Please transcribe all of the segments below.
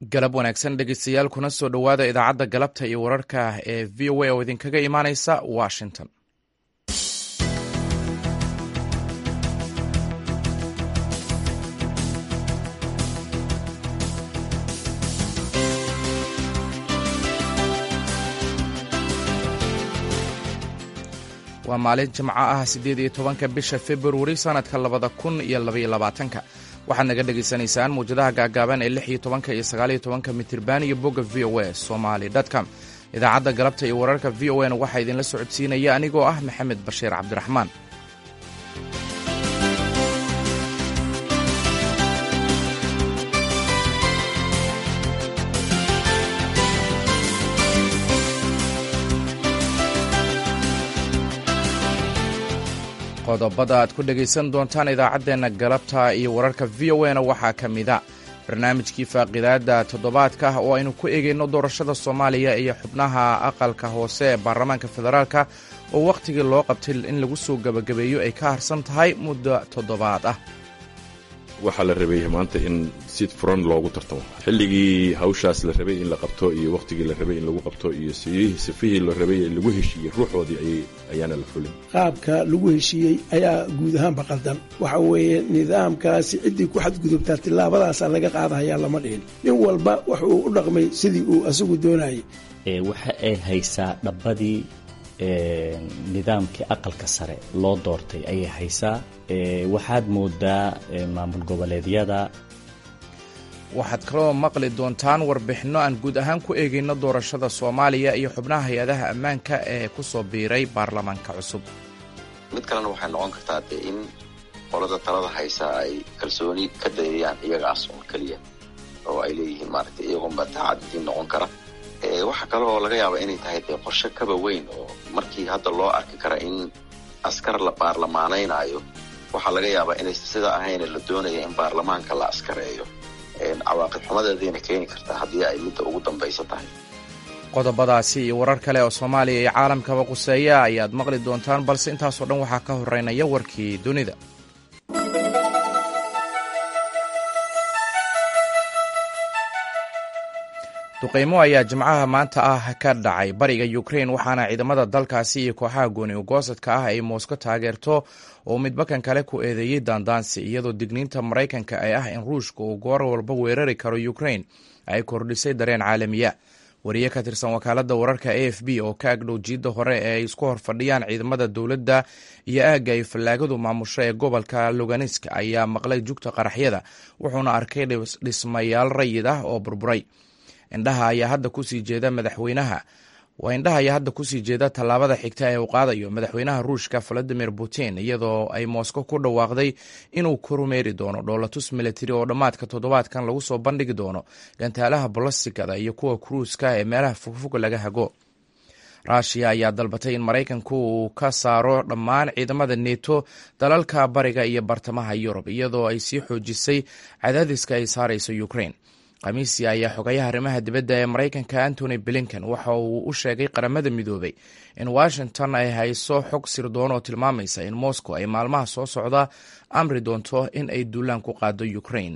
galab wanaagsan dhegeystayaal kuna soo dhowaada idaacadda galabta iyo wararka ee v o a oo idinkaga imaaneysa washington waa maalin jimco ah siddeed iyo tobanka bisha februari sannadka labada kun iyo labaiyo labaatanka waxaad naga dhegaysanaysaan muwjadaha gaagaaban ee lix iyo tobanka iyo sagaal iyo tobanka mitirban iyo bogga v o a somali com idaacadda galabta iyo wararka v o a na waxaa idinla socodsiinaya anigoo ah maxamed bashiir cabdiraxmaan qodobada aad ku dhegaysan doontaan idaacaddeenna galabta iyo wararka v o a na waxaa ka mida barnaamijkii faaqidaadda toddobaadka oo aynu ku eegayno doorashada soomaaliya iyo xubnaha aqalka hoose ee baarlamaanka federaalka oo wakhtigii loo qabtay in lagu soo gebagabeeyo ay ka harsan tahay muddo toddobaad ah waxaa la rabay maanta in si furan loogu tartamo xilligii hawshaas la rabay in la qabto iyo wakhtigii la rabay in lagu qabto iyo sifihii la rabay ee lagu heshiiyey ruuxoodii ayaana la fulin qaabka lagu heshiiyey ayaa guud ahaanba qaldan waxa weeye nidaamkaasi ciddii ku xadgudubtaa tillaabadaasaa laga qaadahayaa lama dhihin nin walba wuxuu u dhaqmay sidii uu asagu doonayay waxa ay haysaa dhabbadii nidaamkii aqalka sare loo doortay ayay haysaa waxaad moodaa maamul goboleedyada waxaad kaloo maqli doontaan warbixinno aan guud ahaan ku eegayno doorashada soomaaliya iyo xubnaha hay-adaha ammaanka ee ku soo biiray baarlamaanka cusub mid kalena waxay noqon kartaa dee in qolada talada haysa ay kalsooni ka dareeyaan iyagaas oo keliya oo ay leeyihiin maaragtay iyagoonba daacaddiin noqon kara waxaa kale oo laga yaaba inay tahay dee qorshe kaba weyn oo markii hadda loo arki kara in askar la baarlamaanaynaayo waxaa laga yaabaa inay sida ahayna la doonaya in baarlamaanka la askareeyo cawaaqib xumadeedayna keeni kartaa haddii ay midda ugu dambaysa tahay qodobadaasi iyo warar kale oo soomaaliya iyo caalamkaba quseeya ayaad maqli doontaan balse intaasoo dhan waxaa ka horeynaya warkii dunida duqaymo ayaa jimcaha maanta ah ka dhacay bariga ukrain waxaana ciidamada dalkaasi iyo kooxaha gooni ugoosadka ah ay moosko taageerto oo midbakan kale ku eedeeyey daandaansi iyadoo digniinta maraykanka ee ah in ruushka uu goor walba weerari karo ukrain ay kordhisay dareen caalamiya wariye ka tirsan wakaaladda wararka a f b oo ka agdhow jiidda hore ee ay isku horfadhiyaan ciidamada dowladda iyo aagga ay fallaagadu maamusho ee gobolka luganisk ayaa maqlay jugta qaraxyada wuxuuna arkay dhismayaal rayid ah oo burburay indhaha ayaa hadda kusii jeeda madaxweynaha waa indhaha ayaa hadda kusii jeeda tallaabada xigta ee uu qaadayo madaxweynaha ruushka valadimir putin iyadoo ay moscow ku dhawaaqday inuu korumeeri doono dhoolatus militari oo dhammaadka toddobaadkan lagu soo bandhigi doono gantaalaha bolostigada iyo kuwa kruuska ee meelaha fogfog laga hago ruushiya ayaa dalbatay in maraykanku uu ka saaro dhammaan ciidamada neto dalalka bariga iyo bartamaha yurub iyadoo ay sii xoojisay cadaadiska ay saarayso ukrain khamiisi ayaa xogayaha arrimaha dibadda ee maraykanka antony blinken waxa uu u sheegay qaramada midoobay in washington ay hayso xog sirdoon oo tilmaamaysa in moscow ay maalmaha soo socda amri doonto in ay duulaan ku qaado ukrain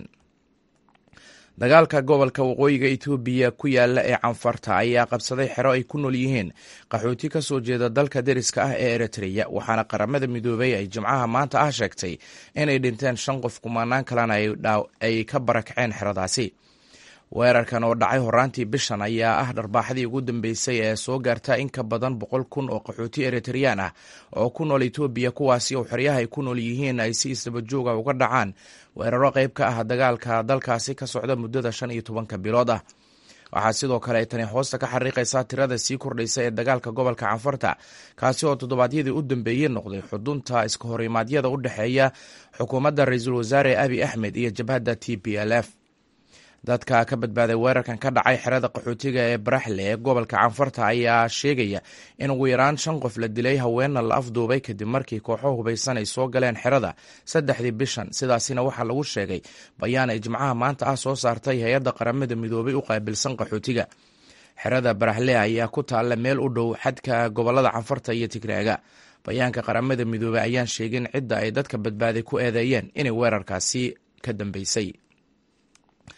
dagaalka gobolka waqooyiga etoobiya ku yaala ee canfarta ayaa qabsaday xero ay ku nool yihiin qaxooti ka soo jeeda dalka deriska ah ee eritreya waxaana qaramada midoobay ay jimcaha maanta ah sheegtay inay dhinteen shan qof kumanaan kalena ay ka barakaceen xeradaasi weerarkan oo dhacay horaantii bishan ayaa ah dharbaaxdii ugu dambeysay ee soo gaarta in ka badan boqol kun oo qaxooti eritreyaan ah oo ku nool etoobiya kuwaasi oo xeryaha ay ku nool yihiin ay si isdabajooga uga dhacaan weeraro qayb ka ah dagaalka dalkaasi ka socda muddada shan iyo tobanka bilood ah waxaa sidoo kale ay tani hoosta ka xariiqaysaa tirada sii kordhaysa ee dagaalka gobolka canfarta kaasi oo toddobaadyadii u dambeeyey noqday xudunta iska horimaadyada u dhexeeya xukuumadda ra-iisul wasaare abi axmed iyo jabhadda t p l f dadka ka badbaaday weerarkan ka dhacay xerada qaxootiga ee baraxle ee gobolka canfarta ayaa sheegaya in ugu yaraan shan qof la dilay haweenna la afduubay kadib markii kooxo hubaysan ay soo galeen xerada saddexdii bishan sidaasina waxaa lagu sheegay bayaan ay jimcaha maanta ah soo saartay hay-adda qaramada midoobay u qaabilsan qaxootiga xerada baraxle ayaa ku taalla meel u dhow xadka gobolada canfarta iyo tigraaga bayaanka qaramada midoobey ayaan sheegin cidda ay dadka badbaaday ku eedeeyeen inay weerarkaasi ka dambeysay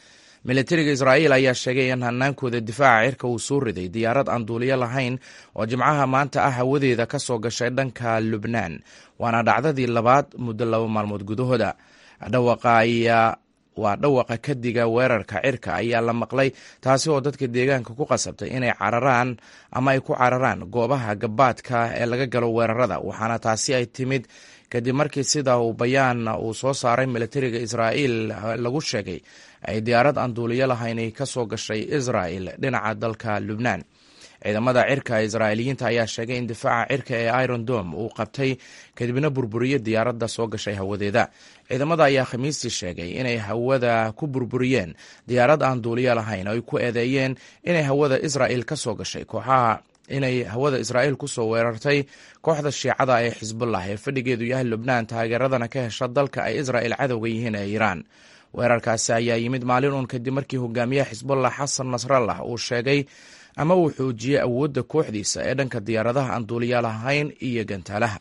militariga israa'iil ayaa sheegay in hanaankooda difaaca cirka uu soo riday diyaarad aan duuliyo lahayn oo jimcaha maanta ah hawadeeda ka soo gashay dhanka lubnaan waana dhacdadii labaad muddo laba maalmood gudahooda dhawaqa ayaa waa dhawaqa kadiga weerarka cirka ayaa la maqlay taasi oo dadka deegaanka ku qasabtay inay cararaan ama ay ku cararaan goobaha gabaadka ee laga galo weerarada waxaana taasi ay timid kadib markii sida uu bayaan uu soo saaray militariga israa'iil lagu sheegay ay diyaarad aan duuliyo lahayn ka soo gashay israa'il dhinaca dalka lubnaan ciidamada cirka israa'iiliyiinta ayaa sheegay in difaaca cirka ee iron dom uu qabtay kadibna burburiye diyaaradda soo gashay hawadeeda ciidamada ayaa khamiistii sheegay inay hawada ku burburiyeen diyaarad aan duuliyo lahayn oo ay ku eedeeyeen inay hawada israa'il ka soo gashay kooxaha inay hawada israa'iil ku soo weerartay kooxda shiicada ee xisbullah ee fadhigeedu yahay lubnaan taageeradana ka hesha dalka ay israa'il cadowga yihiin ee iiraan weerarkaasi ayaa yimid maalin uun kadib markii hogaamiyaha xisbullah xasan nasrallah uu sheegay ama uu xoojiyey awoodda kooxdiisa ee dhanka diyaaradaha aan duuliya lahayn iyo gantaalaha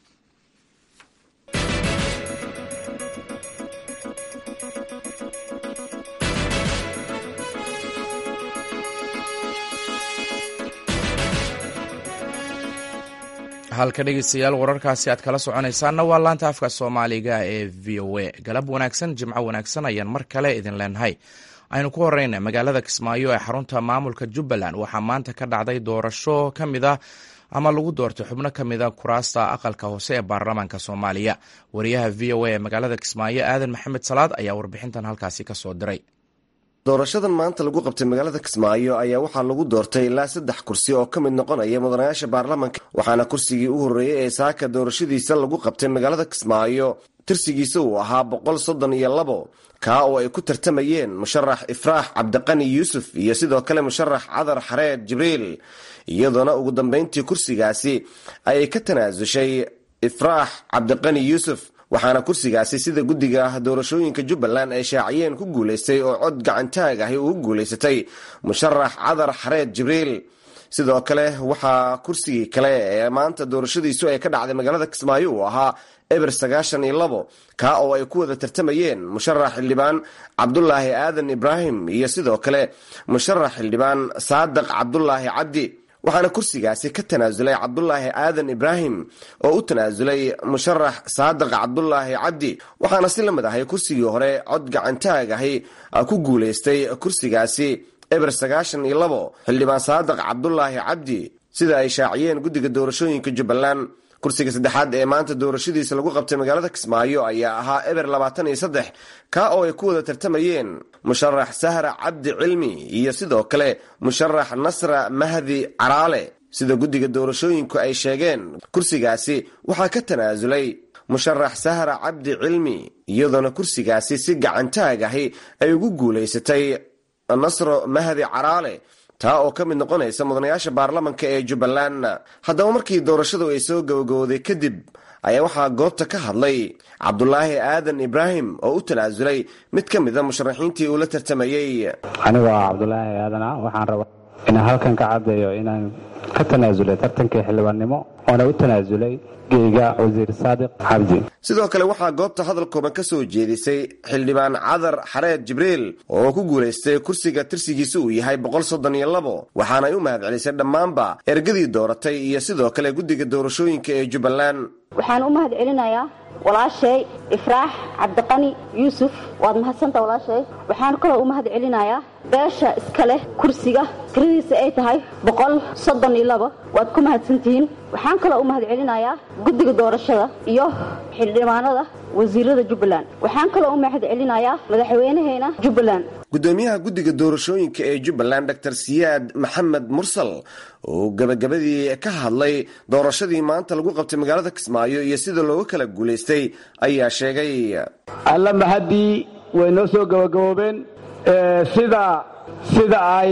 halka dhegeystayaal wararkaasi aad kala soconaysaanna waa laanta afka soomaaliga ee v o a galab wanaagsan jimco wanaagsan ayaan mar kale idin leenahay aynu ku horeyna magaalada kismaayo ee xarunta maamulka jubbaland waxaa maanta ka dhacday doorasho ka mid a ama lagu doortay xubno ka mida kuraasta aqalka hoose ee baarlamaanka soomaaliya wariyaha v o a ee magaalada kismaayo aadan maxamed salaad ayaa warbixintan halkaasi kasoo diray doorashadan maanta lagu qabtay magaalada kismaayo ayaa waxaa lagu doortay ilaa saddex kursi oo ka mid noqonaya mudanayaasha baarlamanka waxaana kursigii u horreeyey ee saaka doorashadiisa lagu qabtay magaalada kismaayo tirsigiisa uu ahaa boqol soddon iyo labo kaa oo ay ku tartamayeen musharax ifraax cabdiqani yuusuf iyo sidoo kale musharax cadar xareed jibriil iyadoona ugu dambeyntii kursigaasi ayay ka tanaasushay ifraax cabdiqani yuusuf waxaana kursigaasi sida guddiga doorashooyinka jubbaland ay shaaciyeen ku guulaystay oo cod gacantaag ahi ugu guulaysatay musharax cadar xareed jibriil sidoo kale waxaa kursigii kale ee maanta doorashadiisu ay ka dhacday magaalada kismaayo uu ahaa eber sagaashan iyo labo kaa oo ay ku wada tartamayeen musharax xildhibaan cabdulaahi aadan ibraahim iyo sidoo kale musharax xildhibaan saadiq cabdulaahi cabdi waxaana kursigaasi ka tanaasulay cabdulaahi aadan ibraahim oo u tanaasulay musharax saadiq cabdulaahi cabdi waxaana si la mid ahay kursigii hore cod gacantaag ahi ku guulaystay kursigaasi eber sagaashan iyo labo xildhibaan saadiq cabdulaahi cabdi sida ay shaaciyeen guddiga doorashooyinka jubbaland kursiga saddexaad ee maanta doorashadiisa lagu qabtay magaalada kismaayo ayaa ahaa eber labaatan iyo saddex kaa oo ay ku wada tartamayeen musharax sahra cabdi cilmi iyo sidoo kale musharax nasra mahdi caraale sida guddiga doorashooyinku ay sheegeen kursigaasi waxaa ka tanaasulay musharax sahra cabdi cilmi iyadoona kursigaasi si gacantaag ahi ay ugu guulaysatay nasro mahdi caraale taa oo ka mid noqonaysa mudanayaasha baarlamanka ee jubbaland haddaba markii doorashadu ay soo gabagabowday kadib ayaa waxaa goobta ka hadlay cabdulaahi aadan ibraahim oo u tanaasulay mid ka mida musharaxiintii uu la tartamayey anigu waa cabdulaahi aadana waxaan rabaa inaan halkan ka caddeeyo inaan ka tanaasulay tartankii xildhibaannimo oona u tanaasulay geyga wasiir saadiq cabdi sidoo kale waxaa goobta hadal kooban ka soo jeedisay xildhibaan cadar xareed jibriil oo ku guulaystay kursiga tirsigiisa uu yahay boqol soddon iyo labo waxaanay u mahad celisay dhammaanba ergadii dooratay iyo sidoo kale guddiga doorashooyinka ee jubbaland waxaan u mahad celinayaa walaashay ifraax cabdiqani yuusuf waad mahadsanta walaashay waxaan kaloo u mahad celinayaa beesha iska leh kursiga tiradiisa ay tahay boqol soddon iyo labo waad ku mahadsantihiin waxaan kaloo u mahad celinayaa guddiga doorashada iyo xildhibaanada wasiirada jubbaland waxaan kaloo u mahad celinayaa madaxweynaheena jubbaland gudoomiyaha guddiga doorashooyinka ee jubbaland dor siyaad maxamed mursal oo gabagabadii ka hadlay doorashadii maanta lagu qabtay magaalada kismaayo iyo sida looga kala guulaystay ayaa sheegay alla mahaddii way noo soo gabagaboobeen sida sida ay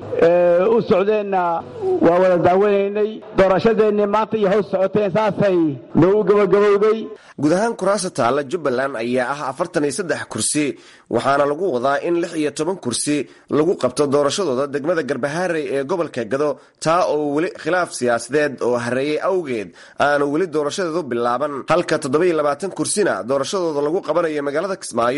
u socdeenna waa wada daawanaynay doorashadeennii maanta iyo hows socoteen saasay noo u gabagabowday guud ahaan kuraasta taalla jubbaland ayaa ah afartan iyo saddex kursi waxaana lagu wadaa in lix iyo toban kursi lagu qabto doorashadooda degmada garbahaarey ee gobolka gado taa oo weli khilaaf siyaasadeed oo hareeyey awgeed aanu weli doorashadeedu bilaaban halka toddoba-iyo labaatan kursina doorashadooda lagu qabanayo magaalada kismaayo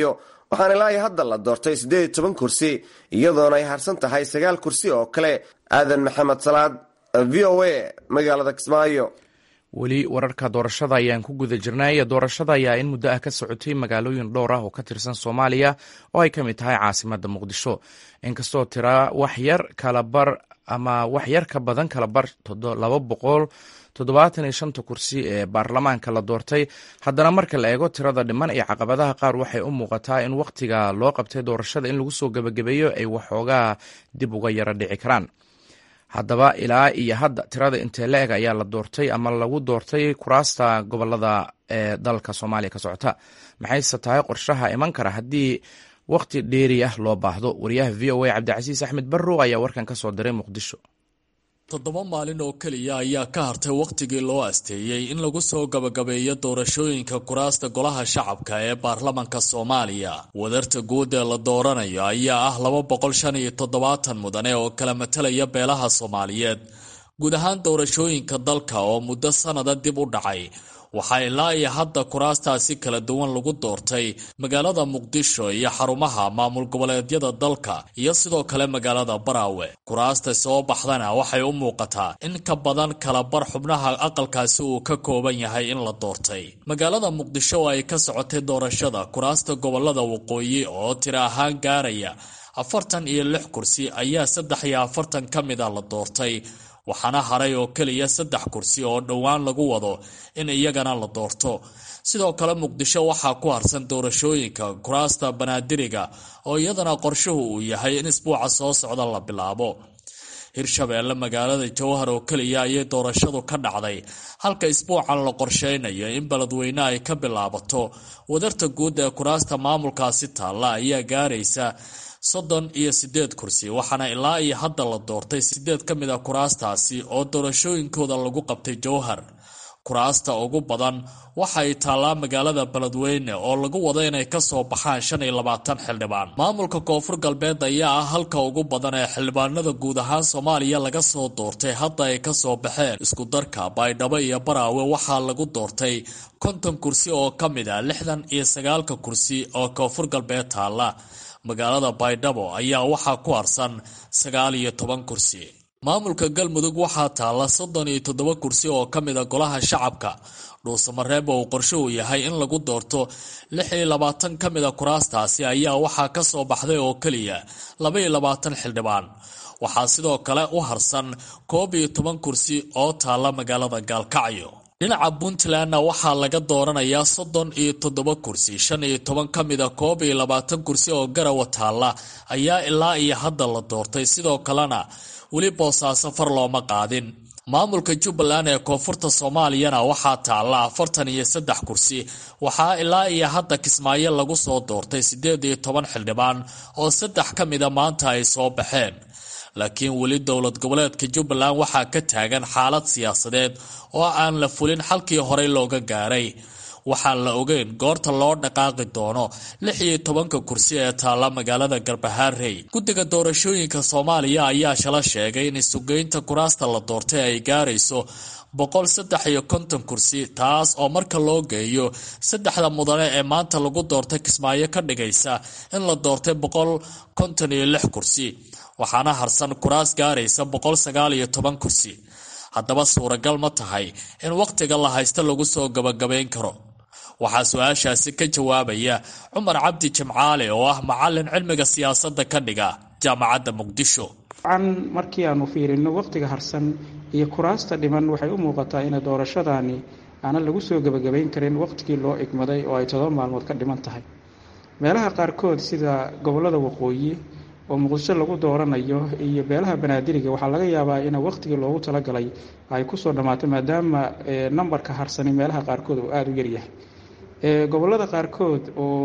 waxaana ilaa hadda la doortay siddeed iyo toban kursi iyadoona ay harsan tahay sagaal kursi oo kale aadan maxamed salaad v o a magaalada kismaayo weli wararka doorashada ayaan ku guda jirnay doorashada ayaa in muddo ah ka socotay magaalooyin dhowr ah oo ka tirsan soomaaliya oo ay ka mid tahay caasimadda muqdisho inkastoo tira wax yar kala bar ama wax yar ka badan kala bar laba boqol toddobaatan iyo shanta kursi ee baarlamaanka la doortay haddana marka la eego tirada dhiman iyo caqabadaha qaar waxay u muuqataa in wakhtiga loo qabtay doorashada in lagu soo gebagabeeyo ay waxoogaa dib uga yaro dhici karaan haddaba ilaa iyo hadda tirada intee la eg ayaa la doortay ama lagu doortay kuraasta gobolada ee dalka soomaaliya ka socota maxayse tahay qorshaha iman kara haddii wakhti dheeri ah loo baahdo wariyaha v o a cabdicasiis axmed barrow ayaa warkan ka soo diray muqdisho toddoba maalin oo keliya ayaa ka hartay wakhtigii loo asteeyey in lagu soo gabagabeeyo doorashooyinka kuraasta golaha shacabka ee baarlamanka soomaaliya wadarta guud ee la dooranayo ayaa ah laba boqol shan iyo toddobaatan mudane oo kala matalaya beelaha soomaaliyeed guud ahaan doorashooyinka dalka oo muddo sannada dib u dhacay waxaa ilaa iyo hadda kuraastaasi kala duwan lagu doortay magaalada muqdisho iyo xarumaha maamul goboleedyada dalka iyo sidoo kale magaalada baraawe kuraasta soo baxdana waxay u muuqataa in ka badan kala bar xubnaha aqalkaasi uu ka kooban yahay in la doortay magaalada muqdisho oo ay ka socotay doorashada kuraasta gobolada waqooyi oo tiro ahaan gaaraya afartan iyo lix kursi ayaa saddex iyo afartan ka mid a la doortay waxaana haray oo keliya saddex kursi oo dhowaan lagu wado in iyagana la doorto sidoo kale muqdisho waxaa ku harsan doorashooyinka kuraasta banaadiriga oo iyadana qorshuhu uu yahay in isbuuca soo socda la bilaabo hirshabeelle magaalada jowhar oo keliya ayay doorashadu ka dhacday halka isbuucan la qorsheynayo in beledweyne ay ka bilaabato wadarta guud ee kuraasta maamulkaasi taalla ayaa gaaraysa soddon iyo siddeed kursi waxaana ilaa iyo hadda la doortay siddeed ka mid a kuraastaasi oo doorashooyinkooda lagu qabtay jowhar kuraasta ugu badan waxa ay taallaa magaalada beledweyne oo lagu wado inay kasoo baxaan shan iyo labaatan xildhibaan maamulka koonfur galbeed ayaa ah halka ugu badan ee xildhibaanada guud ahaan soomaaliya laga soo doortay hadda ay kasoo baxeen iskudarka baydhabo iyo baraawe waxaa lagu doortay konton kursi oo ka mid a lixdan iyo sagaalka kursi oo koonfur galbeed taalla magaalada baydhabo ayaa waxaa ku harsan sagaal iyo toban kursi maamulka galmudug waxaa taalla soddon iyo toddoba kursi oo ka mid a golaha shacabka dhuusamareeb oo uu qorshuhu yahay in lagu doorto lix iyo labaatan ka mid a kuraastaasi ayaa waxaa ka soo baxday oo keliya laba iyo labaatan xildhibaan waxaa sidoo kale u harsan koob iyo toban kursi oo taalla magaalada gaalkacyo dhinaca puntlandna waxaa laga dooranayaa soddon iyo toddoba kursi shan iyo toban ka mid a koob iyo labaatan kursi oo garawa taalla ayaa ilaa iyo hadda la doortay sidoo kalena weli boosaaso far looma qaadin maamulka jubbaland ee koonfurta soomaaliyana waxaa taalla afartan iyo saddex kursi waxaa ilaa iyo hadda kismaayo lagu soo doortay siddeed iyo toban xildhibaan oo saddex ka mida maanta ay soo baxeen laakiin weli dowlad goboleedka jubbaland waxaa ka taagan xaalad siyaasadeed oo aan la fulin xalkii horey looga gaaray waxaan la ogeyn goorta loo dhaqaaqi doono lix iyo tobanka kursi ee taalla magaalada garbahaarey guddiga doorashooyinka soomaaliya ayaa shala sheegay in isugeynta kuraasta la doortay ay gaarayso boqol saddex iyo konton kursi taas oo marka loo geeyo saddexda mudane ee maanta lagu doortay kismaayo ka dhigaysa in la doortay boqol konton iyo lix kursi waxaana harsan kuraas gaaraysa boqol sagaal iyo toban kursi haddaba suuragal ma tahay in wakhtiga la haysto lagu soo gabagabayn karo waxaa su-aashaasi ka jawaabaya cumar cabdi jimcaale oo ah macalin cilmiga siyaasadda ka dhiga jaamacadda muqdisho an markii aanu fiirino wakhtiga harsan iyo kuraasta dhiman waxay u muuqataa ina doorashadaani aanan lagu soo gebagabayn karin wakhtigii loo igmaday oo ay todoba maalmood ka dhiman tahay meelaha qaarkood sida gobolada waqooyi oo muqdisho lagu dooranayo iyo beelaha banaadiriga waxaa laga yaabaa in wakhtigii loogu talagalay ay kusoo dhammaato maadaama nambarka harsani meelaha qaarkood uu aada u yaryahay gobolada qaarkood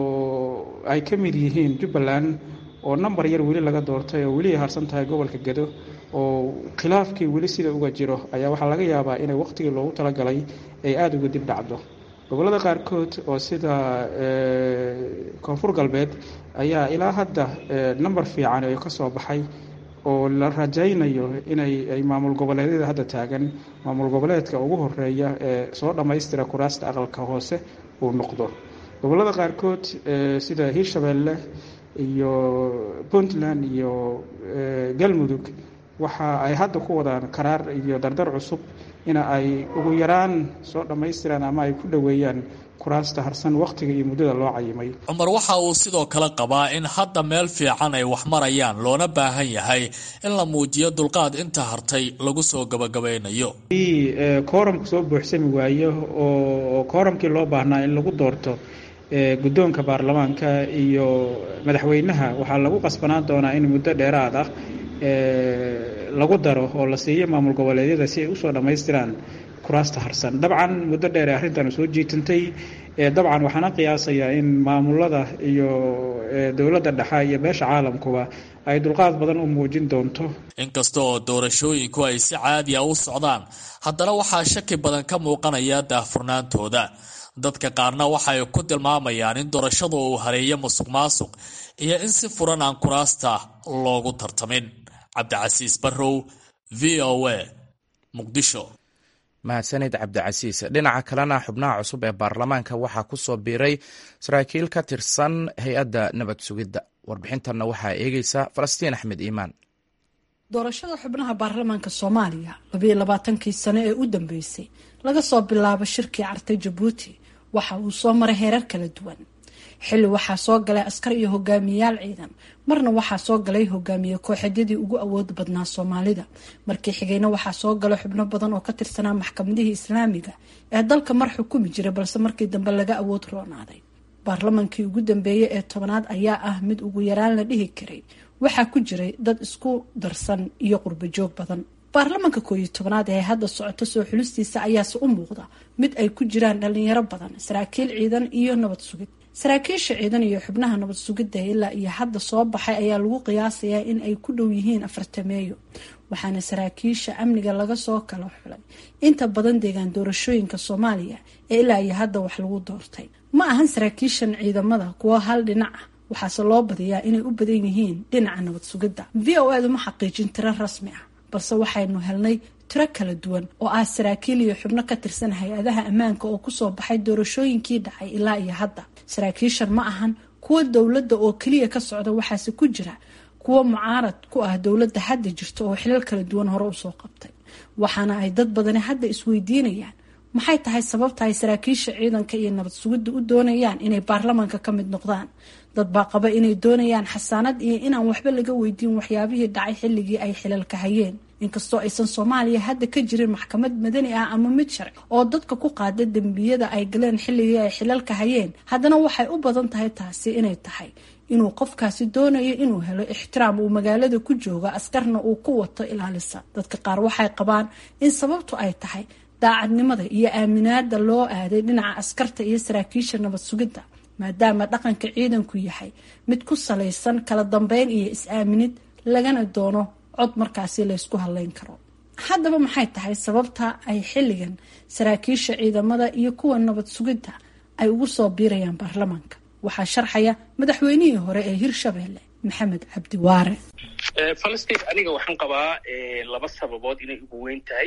oo ay ka mid yihiin jubbaland oo nambar yar weli laga doortay oo weli ay harsan tahay gobolka gedo oo khilaafkii weli sida uga jiro ayaa waxaa laga yaabaa inay wakhtigii loogu talagalay ay aada uga dib dhacdo gobolada qaarkood oo sida koonfur galbeed ayaa ilaa hadda namber fiican oo ka soo baxay oo la rajaynayo inay ay maamul goboleedyada hadda taagan maamul goboleedka ugu horeeya ee soo dhammaystira kuraasta aqalka hoose uu noqdo gobollada qaarkood sida hiirshabeelle iyo puntland iyo galmudug waxa ay hadda ku wadaan karaar iyo dardar cusub ina ay ugu yaraan soo dhammaystiraan ama ay ku dhoweeyaan kuraasta harsan wakhtiga iyo muddada loo cayimay cumar waxa uu sidoo kale qabaa in hadda meel fiican ay wax marayaan loona baahan yahay in la muujiyo dulqaad inta hartay lagu soo gabagabaynayo kooramku soo buuxsami waayo oo kooramkii loo baahnaa in lagu doorto guddoonka baarlamaanka iyo madaxweynaha waxaa lagu qasbanaan doonaa in muddo dheeraad ah lagu daro oo la siiyo maamul goboleedyada si ay usoo dhammaystiraan kuraasta harsan dabcan muddo dheer ee arrintan soo jiitantay dabcan waxaana qiyaasayaa in maamulada iyo dowladda dhexe iyo beesha caalamkuba ay dulqaad badan u muujin doonto inkasta oo doorashooyinku ay si caadiya u socdaan haddana waxaa shaki badan ka muuqanaya daahfurnaantooda dadka qaarna waxay ku tilmaamayaan in doorashadu uu hareeyo musuq maasuq iyo in si furan aan kuraasta loogu tartamin cabdicasiis barrow v o a muqdisho mahadsanid cabdicasiis dhinaca kalena xubnaha cusub ee baarlamaanka waxaa ku soo biiray saraakiil ka tirsan hay-adda nabad sugidda warbixintanna waxaa eegeysa falastiin axmed iimaan doorashada xubnaha baarlamaanka soomaaliya labayo labaatankii sano ee u dambeysay laga soo bilaabo shirkii cartay jabuuti waxa uu soo maray heerar kala duwan xilli waxaa soo galay askar iyo hogaamiyayaal ciidan marna waxaa soo galay hogaamiye kooxeedyadii ugu awood badnaa soomaalida markii xigayna waxaa soo galay xubno badan oo ka tirsanaa maxkamadihii islaamiga ee dalka mar xukumi jiray balse markii dambe laga awood roonaaday baarlamaankii ugu dambeeyey ee tobanaad ayaa ah mid ugu yaraan la dhihi karay waxaa ku jiray dad isku darsan iyo qurbajoog badan baarlamaanka kooiyo tobanaad ee hadda socoto soo xulistiisa ayaase u muuqda mid ay ku jiraan dhalinyaro badan saraakiil ciidan iyo nabad sugid saraakiisha ciidan iyo xubnaha nabad sugidda ilaa iyo hadda soo baxay ayaa lagu qiyaasayaa in ay ku dhow yihiin afartameeyo waxaana saraakiisha amniga laga soo kala xulay inta badan deegaan doorashooyinka soomaaliya ee ilaa iyo hadda wax lagu doortay ma ahan saraakiishan ciidamada kuwo hal dhinac ah waxaase loo badiyaa inay u badan yihiin dhinaca nabad sugidda v o edu ma xaqiijin tiro rasmi ah balse waxaynu helnay tiro kala duwan oo ah saraakiil iyo xubno ka tirsan hay-adaha ammaanka oo kusoo baxay doorashooyinkii dhacay ilaa iyo hadda saraakiishan ma ahan kuwo dowladda oo keliya ka socda waxaase ku jira kuwo mucaarad ku ah dowladda hadda jirta oo xilal kala duwan hore usoo qabtay waxaana ay dad badani hadda isweydiinayaan maxay tahay sababta ay saraakiisha ciidanka iyo nabad sugidda u doonayaan inay baarlamaanka ka mid noqdaan dad baa qaba inay doonayaan xasaanad iyo inaan waxba laga weydiin waxyaabihii dhacay xilligii ay xilalka hayeen inkastoo aysan soomaaliya hadda ka jirin maxkamad madani ah ama mid sharci oo dadka ku qaada dembiyada ay galeen xilligii ay xilalka hayeen haddana waxay u badan tahay taasi inay tahay inuu qofkaasi doonayo inuu helo ixtiraam uu magaalada ku jooga askarna uu ku wato ilaalisa dadka qaar waxay qabaan in sababtu ay tahay daacadnimada iyo aaminaada loo aaday dhinaca askarta iyo saraakiisha nabad sugidda maadaama dhaqanka ciidanku yahay mid ku salaysan kala dambeyn iyo is-aaminid lagana doono cod markaasi laysku hadleyn karo haddaba maxay tahay sababta ay xilligan saraakiisha ciidamada iyo kuwa nabad sugidda ay ugu soo biirayaan baarlamaanka waxaa sharxaya madaxweynihii hore ee hirshabeelle maxamed cabdiwaare falastiin aniga waxaan qabaa laba sababood inay ugu weyn tahay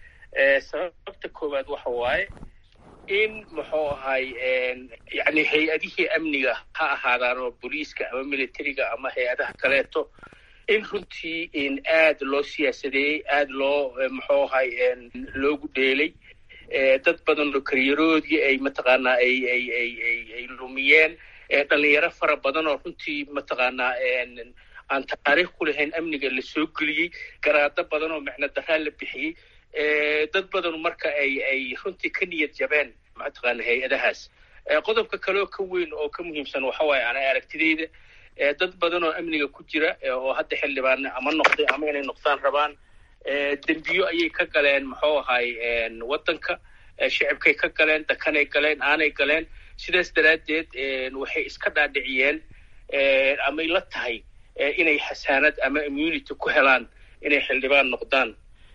sababta koowaad waxa waaye in muxuu ahay yani hay-adihii amniga ha ahaadaan oo booliiska ama militariga ama hay-adaha kaleeto in runtii in aad loo siyaasadeeyey aad loo muxuu ahay loogu dheelay dad badan oo karyaroodii ay mataqaanaa ay ay ay ay ay lumiyeen dhalinyaro fara badan oo runtii mataqaanaa aan taariikh ku lahayn amniga la soo geliyey garaado badan oo micno daraa la bixiyey dad badan marka ay ay runtii ka niyad jabeen mataqaana hay-adahaas qodobka kaleoo ka weyn oo ka muhiimsan waxa waaye ana aragtideyda dad badan oo amniga ku jira oo hadda xildhibaan ama noqday ama inay noqdaan rabaan dembiyo ayay ka galeen muxuu ahay waddanka shicibkay ka galeen dakanay galeen aanay galeen sidaas daraaddeed waxay iska dhaadhiciyeen amay la tahay inay xasaanad ama immunity ku helaan inay xildhibaan noqdaan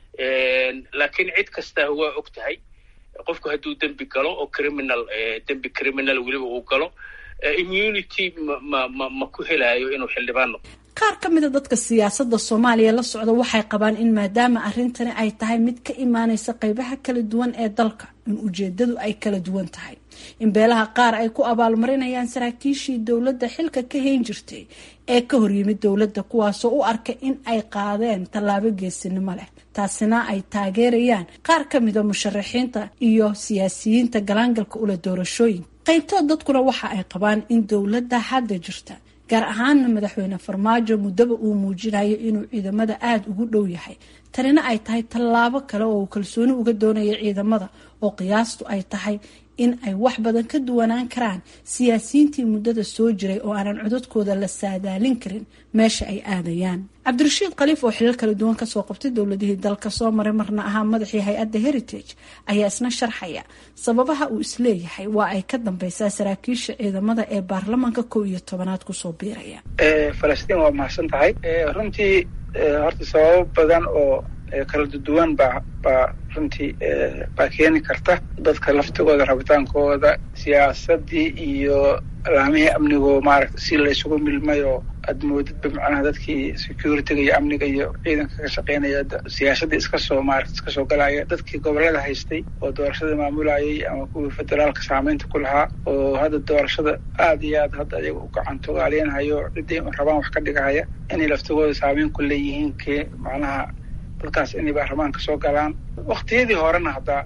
laakiin cid kasta waa og tahay qofku hadduu dembi galo oo criminal dembi criminal weliba uu galo immunity ma ma ma ma ku helaayo inuu xildhibaan noqdo qaar ka mida dadka siyaasadda soomaaliya la socda waxay qabaan in maadaama arrintani ay tahay mid ka imaaneysa qeybaha kala duwan ee dalka in ujeedadu ay kala duwan tahay in beelaha qaar ay ku abaalmarinayaan saraakiishii dowladda xilka ka hayn jirtay ee ka horyimid dowladda kuwaasoo u arka in ay qaadeen tallaabo geesinimo leh taasina ay taageerayaan qaar ka mida musharaxiinta iyo siyaasiyiinta galaangalka ula doorashooyinka qaybtood dadkuna waxa ay qabaan in dowladda hadda jirta gaar ahaana madaxweyne farmaajo muddaba uu muujinayo inuu ciidamada aada ugu dhow yahay tanina ay tahay tallaabo kale oo uu kalsooni uga doonaya ciidamada oo qiyaastu ay tahay in ay wax badan ka duwanaan karaan siyaasiyiintii muddada soo jiray oo aanan codadkooda la saadaalin karin meesha ay aadayaan cabdirashiid khaliif oo xilal kala duwan kasoo qabtay dowladihii dalka soo maray marna ahaa madaxii hay-adda heritage ayaa isna sharxaya sababaha uu isleeyahay waa ay ka dambeysaa saraakiisha ciidamada ee baarlamaanka kow iyo tobanaad kusoo biiraya falastiin waa mahadsan tahay runtii horta sababo badan oo kala duwan baa baa runtii baa keeni karta dadka laftigooda rabitaankooda siyaasadii iyo laamihii amnigo maaragta si la isugu milmay oo aad moodidba macnaha dadkii securityga iyo amniga iyo ciidanka ka shaqeynaya siyaasadii iska soo maarata iska soo galaya dadkii gobolada haystay oo doorashada maamulayay ama kuwii federaalka saameynta ku lahaa oo hadda doorashada aada iyo aad hadda ayaga u gacantogaaliyanhayo ciddii rabaan wax ka dhigahaya inay laftigooda saameyn ku leeyihiin ke macnaha dadkaas inay baarlamaanka soo galaan waktiyadii horena haddaa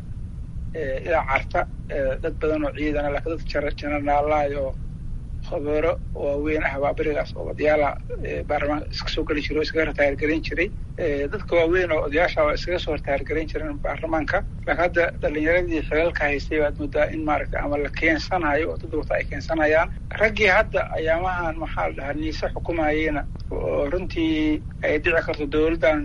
ilaa carta dad badan oo ciidana laakiin dad jenaraalaay oo khabeero waaweyn ah baa berigaas oo odayaala baarlamaanka iska soo geli jiray oo iskaga ritaayargarayn jiray dadka waaweyn oo odayaasha waa iskaga soo ritaayargarayn jireen baarlamaanka laakiin hadda dhalinyaradii xilalka haystay baad moodaa in maaragta ama la keensanayo oo dad wata ay keensanayaan raggii hadda ayaamahan maxaa la dhahaa niise xukumayeyna oo runtii ay dhici karto dowladdan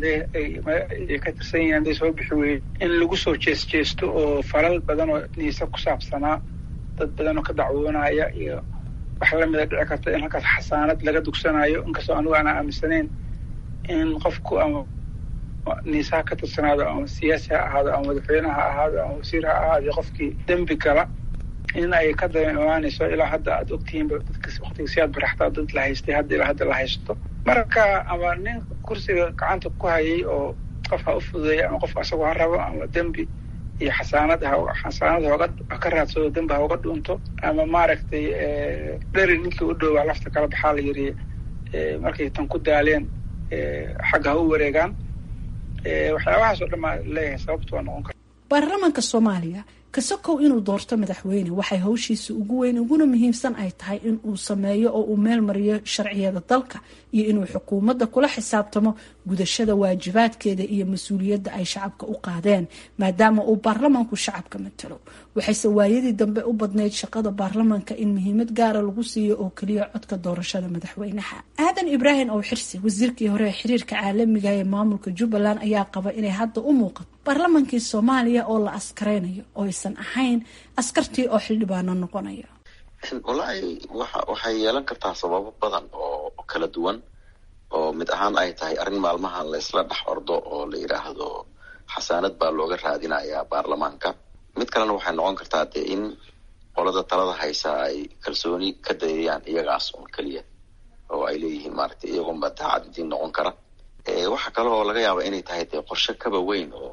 ay ka tirsan yihiin hadday soo bixi weyey in lagu soo jees jeesto oo falal badan oo niise ku saabsanaa dad badan oo ka dacwoonaya iyo wax lamida dhici karta in halkaas xasaanad laga dugsanayo inkastoo anigu aanaa aaminsanayn in qofku ama niisaha ka tirsanaado ama siyaasi ha ahaado ama madaxweyne ha ahaado ama wasiir ha ahaado qofkii dembi gala in ay ka daba imaanayso ilaa hadda aad ogtihiinba dadka waktiga si aad baraxtaa dad la haystay hadda ilaa hadda la haysto marka ama nin kursiga gacanta ku hayay oo qof ha u fududeeya ama qof asagoo ha rabo ama dembi iyo xasaanad xasaanad hooga ka raadsado dembi ha uga dhunto ama maaragtay dheri ninkii u dhowaa lafta kala baxaa la yiri markay tan ku daaleen xagga ha u wareegaan waxyaabahaas oo dhan maa leeyahay sababtu waa noqon kara baarlamaanka soomaaliya kasakow inuu doorto madaxweyne waxay hawshiisa ugu weyn uguna muhiimsan ay tahay in uu sameeyo oo uu meel mariyo sharciyada dalka iyo inuu xukuumadda kula xisaabtamo gudashada waajibaadkeeda iyo mas-uuliyadda ay shacabka u qaadeen maadaama uu baarlamaanku shacabka matalo waxayse waayadii dambe u badnayd shaqada baarlamaanka in muhiimad gaara lagu siiyo oo keliya codka doorashada madaxweynaha aadan ibraahim ow xirsi wasiirkii hore ee xiriirka caalamiga ee maamulka jubbaland ayaa qaba inay hadda u muuqato baarlamaankii soomaaliya oo la askaraynayo oo aysan ahayn askartii oo xildhibaano noqonaya wallaahi waxa waxay yeelan kartaa sababo badan oo kala duwan oo mid ahaan ay tahay arrin maalmahan la isla dhex ordo oo la yidhaahdo xasaanad baa looga raadinayaa baarlamaanka mid kalena waxay noqon kartaa dee in qolada talada haysa ay kalsooni ka dayayaan iyagaas un keliya oo ay leeyihiin maaragtay iyagoonba daacad idiin noqon kara waxa kale oo laga yaaba inay tahay dee qorshe kaba weyn oo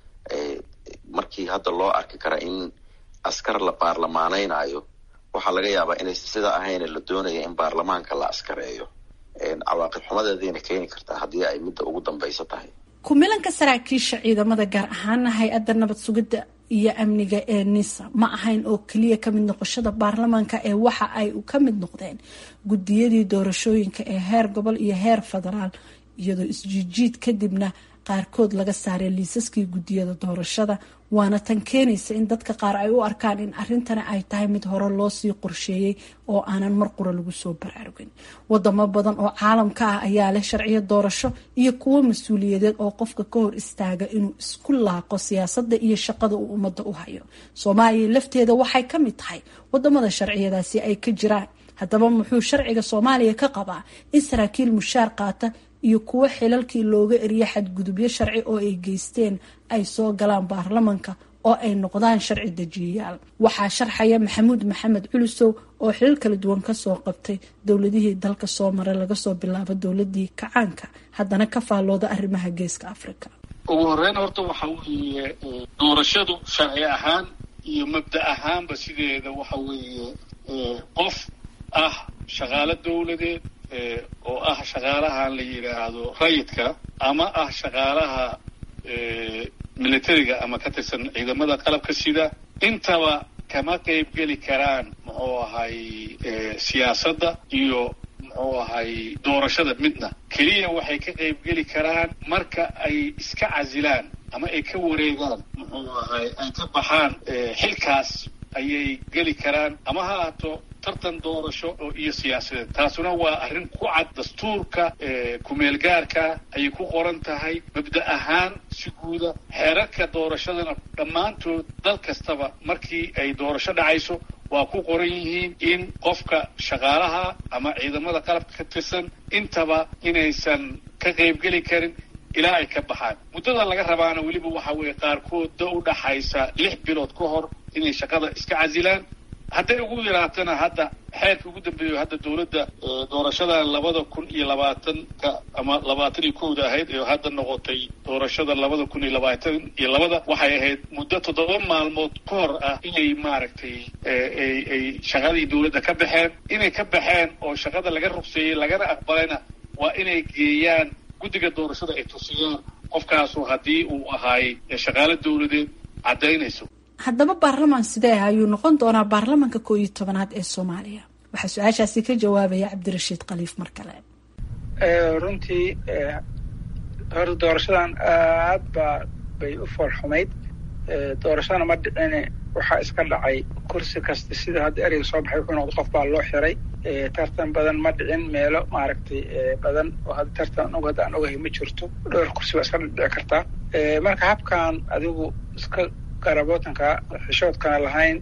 markii hadda loo arki kara in askar la baarlamaaneynayo waxaa laga yaabaa inay sida ahayna la doonaya in baarlamaanka la askareeyo cawaaqib xumadeedayna keeni kartaa haddii ay midda ugu dambaysa tahay kumilanka saraakiisha ciidamada gaar ahaana hay-adda nabad sugidda iyo amniga ee nisa ma ahayn oo keliya kamid noqoshada baarlamaanka ee waxa ay ka mid noqdeen gudiyadii doorashooyinka ee heer gobol iyo heer federaal iyadoo isjiijiid kadibna qaarkood laga saaray liisaskii gudiyada doorashada waana tan keenaysa in dadka qaar ay u arkaan in arrintani ay tahay mid hore loosii qorsheeyey oo aanan mar qura lagu soo baraarugin wadamo badan oo caalamka ah ayaa leh sharciyo doorasho iyo kuwo mas-uuliyadeed oo qofka ka hor istaaga inuu isku laaqo siyaasadda iyo shaqada uu ummadda u hayo soomaaliya lafteeda waxay ka mid tahay wadamada sharciyadaasi ay ka jiraan haddaba muxuu sharciga soomaaliya ka qabaa in saraakiil mushaar qaata iyo kuwo xilalkii looga eriya xadgudubyo sharci oo ay geysteen ay soo galaan baarlamanka oo ay noqdaan sharci dejiyayaal waxaa sharxaya maxamuud maxamed culusow oo xilal kala duwan kasoo qabtay dowladihii dalka soo maray laga soo bilaabo dowladii kacaanka haddana ka faallooda arrimaha geeska africa ugu horeyn horta waxa weeye doorashadu sharci ahaan iyo mabda ahaanba sideeda waxa weeye qof ah shaqaalo dowladeed oo ah shaqaalahan la yidhaahdo rayidka ama ah shaqaalaha militariga ama ka tirsan ciidamada qalabka sida intaba kama qayb geli karaan muxuu ahay siyaasadda iyo muxuu ahay doorashada midna keliya waxay ka qayb geli karaan marka ay iska casilaan ama ay ka wareegaan muxuu ahay ay ka baxaan xilkaas ayay geli karaan ama ha ahaato tartan doorasho oo iyo siyaasadeed taasuna waa arrin ku cad dastuurka kumeelgaarka ayay ku qoran tahay mabda ahaan si guuda xeerarka doorashadana dhammaantood dal kastaba markii ay doorasho dhacayso waa ku qoran yihiin in qofka shaqaalaha ama ciidamada qalabka ka tirsan intaba inaysan ka qaybgeli karin ilaa ay ka baxaan muddada laga rabaana weliba waxa weeye qaarkood da u dhaxaysa lix bilood ka hor inay shaqada iska casilaan hadday ugu yaraatana hadda xeerka ugu dambeeyo hadda dowladda doorashada labada kun iyo labaatanka ama labaatan iyo kowda ahayd ee hadda noqotay doorashada labada kun iyo labaatan iyo labada waxay ahayd muddo toddoba maalmood ka hor ah inay maaragtay ay ay shaqadii dowladda ka baxeen inay ka baxeen oo shaqada laga rugseeyey lagana aqbalayna waa inay geeyaan guddiga doorashada ay tusiyaan qofkaasu haddii uu ahaay shaqaalo dowladeed caddaynayso haddaba baarlamaan sidee ayuu noqon doonaa baarlamaanka koo iyo tobanaad ee soomaaliya waxaa su-aashaasi ka jawaabaya cabdirashiid khaliif mar kale runtii horta doorashadan aad baa bay u foolxumayd doorashadana ma dhicine waxaa iska dhacay kursi kasta sida hadda ereyga soo baxay wuxuu noqda qof baa loo xiray tartan badan ma dhicin meelo maaragtay badan oo hadda tartan og hadda aan ogahay ma jirto dhowr kursi baa iska dhici kartaa marka habkan adigu iska garabootanka xishoodkana lahayn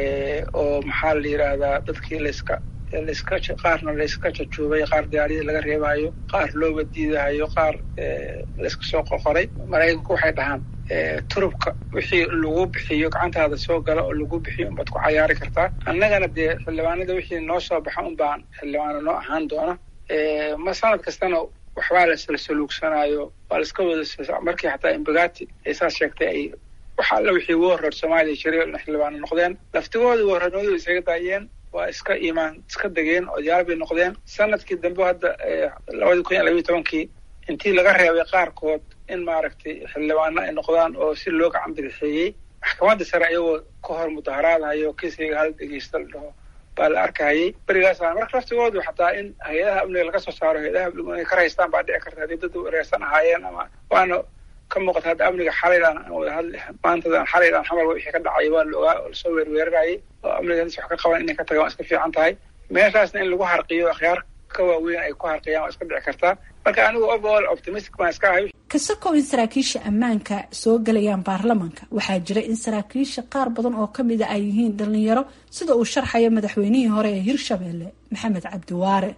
oo maxaa la yidhaahdaa dadkii layska layska qaarna layska jajuubay qaar diyaaryadii laga reebayo qaar looba diidahayo qaar layska soo qoqoray maraykanku waxay dhahaan turubka wixii lagu bixiyo gacantaada soo gala oo lagu bixiyo unbaad ku cayaari kartaa annagana dee xildhibaanada wixii noo soo baxa un baan xildhibaano noo ahaan doona ma sanad kastana waxbaa la salsaluugsanayo waa la iska wada markii xataa imbagati ay saas sheegtay ay waxa alla wixii ugu horreer soomaaliya jiray xildhibaano noqdeen laftigooda warranoodu isaga daayeen waa iska iimaan iska degeen oo diyaar bay noqdeen sanadkii dambe hadda labadii kun iyo labayo tobankii intii laga reebay qaarkood in maaragtay xildhibaano ay noqdaan oo si loo gacan bidixeeyey maxkamadda sare ayagoo ka hor mudaharaadahayo kiisayga hal dhegeysta la dhaho baa la arkahayay berigaasa marka laftigoodu xataa in hay-adaha amniga laga soo saaro hay-adaha amnigu inay ka raystaan baa dhici karta haddii dad wareersan ahaayeen ama waana ka muuqata hadda amniga xalaydan wada hadli maantadan xalaydan xamal wixii ka dhacay waa la ogaa oo lasoo weerweerarayay oo amniga dadka wax ka qaban inay ka tagaan waa iska fiican tahay meeshaasna in lagu harqiyo akhyaar ka waaweyn ay ku harqiyaan waa iska dhici kartaa marka anigu overall optimistic baan iska ahay kasakow in saraakiisha ammaanka soo gelayaan baarlamanka waxaa jira in saraakiisha qaar badan oo kamida ay yihiin dhalinyaro sida uu sharxayo madaxweynihii hore ee hirshabelle maxamed cabdiwaare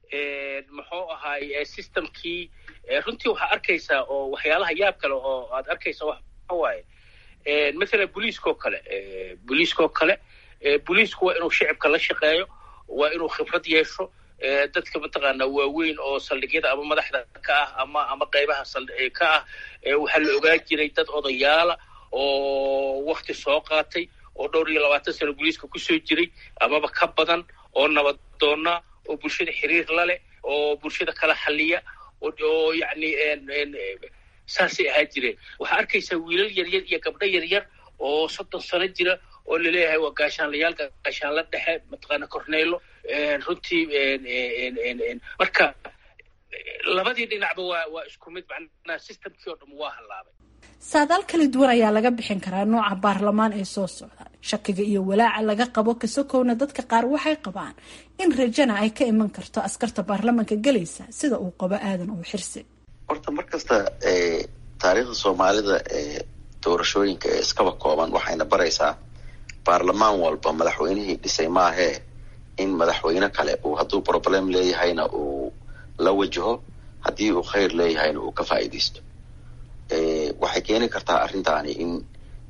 muxuu ahaay systemkii runtii waxaa arkaysaa oo waxyaalaha yaab kale oo aad arkaysa waxa waaye mathalan booliiskoo kale booliiskoo kale booliisku waa inuu shicibka la shaqeeyo waa inuu khibrad yeesho dadka mataqaanaa waaweyn oo saldhigyada ama madaxda ka ah ama ama qaybaha ka ah waxaa la ogaan jiray dad odayaala oo wakti soo qaatay oo dhowr iyo labaatan sano booliiska kusoo jiray amaba ka badan oo nabadoona oo bulshada xiriir la leh oo bulshada kala xaliya oo yacni saasay ahaa jireen waxaa arkaysaa wiilal yaryar iyo gabdho yaryar oo soddon sano jira oo laleeyahay waa gaashaanlayaal gaashaanla dhexe mataqaana corneylo runtii marka labadii dhinacba waa waa isku mid macnaha systemkii oo dham waa hallaabay saadaal kala duwan ayaa laga bixin karaa nooca baarlamaan ee soo socda shakiga iyo walaaca laga qabo kasokowna dadka qaar waxay qabaan in rajana ay ka iman karto askarta baarlamanka gelaysa sida uu qabo aadan uu xirsi horta mar kasta taariikhda soomaalida ee doorashooyinka ee iskaba kooban waxayna baraysaa baarlamaan walba madaxweynihii dhisay maahee in madaxweyne kale uu hadduu problem leeyahayna uu la wajaho haddii uu khayr leeyahayna uu ka faa'iidaysto waxay keeni kartaa arrintaani in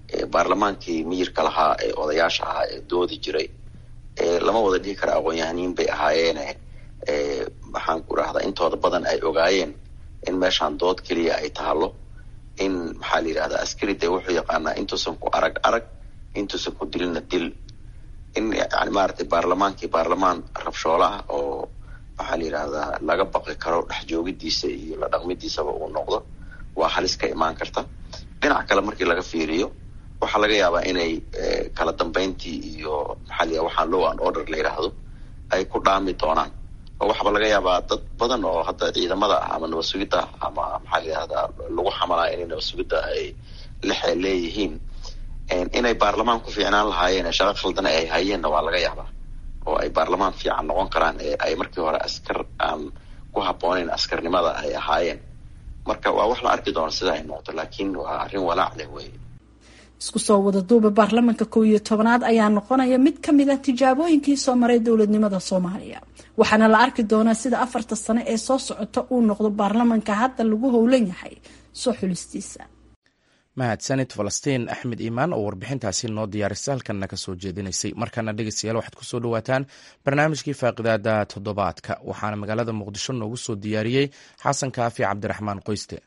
baarlamaankii miyirka lahaa ee odayaasha ahaa ee doodi jiray lama wada dhihi kara aqoon-yahaniin bay ahaayeene maxaan ku rahdaa intooda badan ay ogaayeen in meeshaan dood keliya ay taalo in maxaa la yidhahdaa askari dee wuxuu yaqaanaa intuusan ku arag arag intuusan ku dilina dil in yani maaragtay baarlamaankii baarlamaan rabshoola ah oo maxaa la yidhahdaa laga baqi karo dhex joogidiisa iyo la dhaqmidiisaba uu noqdo waa halis ka imaan karta dhinac kale markii laga fiiriyo waxaa laga yaabaa inay kala dambeyntii iyo maxaa la waxaan low and order la yidhaahdo ay ku dhaami doonaan oo waxaaba laga yaabaa dad badan oo hadda ciidamada ah ama nabad sugidda ama maxaa la yidhahdaa lagu xamalaa inay nabad sugidda ay lexe leeyihiin inay baarlamaan ku fiicnaan lahaayeen shaqo khaldana ay hayeenna waa laga yaabaa oo ay baarlamaan fiican noqon karaan ee ay markii hore askar aan ku habbooneyn askarnimada ay ahaayeen marka waa wax la arki doono sida ay noqoto laakiin waa arrin walaac leh wey isku soo wada duuba baarlamanka kow iyo tobanaad ayaa noqonaya mid ka mid ah tijaabooyinkii soo maray dowladnimada soomaaliya waxaana la arki doonaa sida afarta sano ee soo socota uu noqdo baarlamanka hadda lagu howlan yahay soo xulistiisa mahadsanid falastiin axmed iimaan oo warbixintaasi noo diyaarisay halkanna ka soo jeedinaysay markana dhegeystayaal waxaad kusoo dhawaataan barnaamijkii faaqidaada toddobaadka waxaana magaalada muqdisho noogu soo diyaariyey xasan kaafi cabdiraxmaan qoyste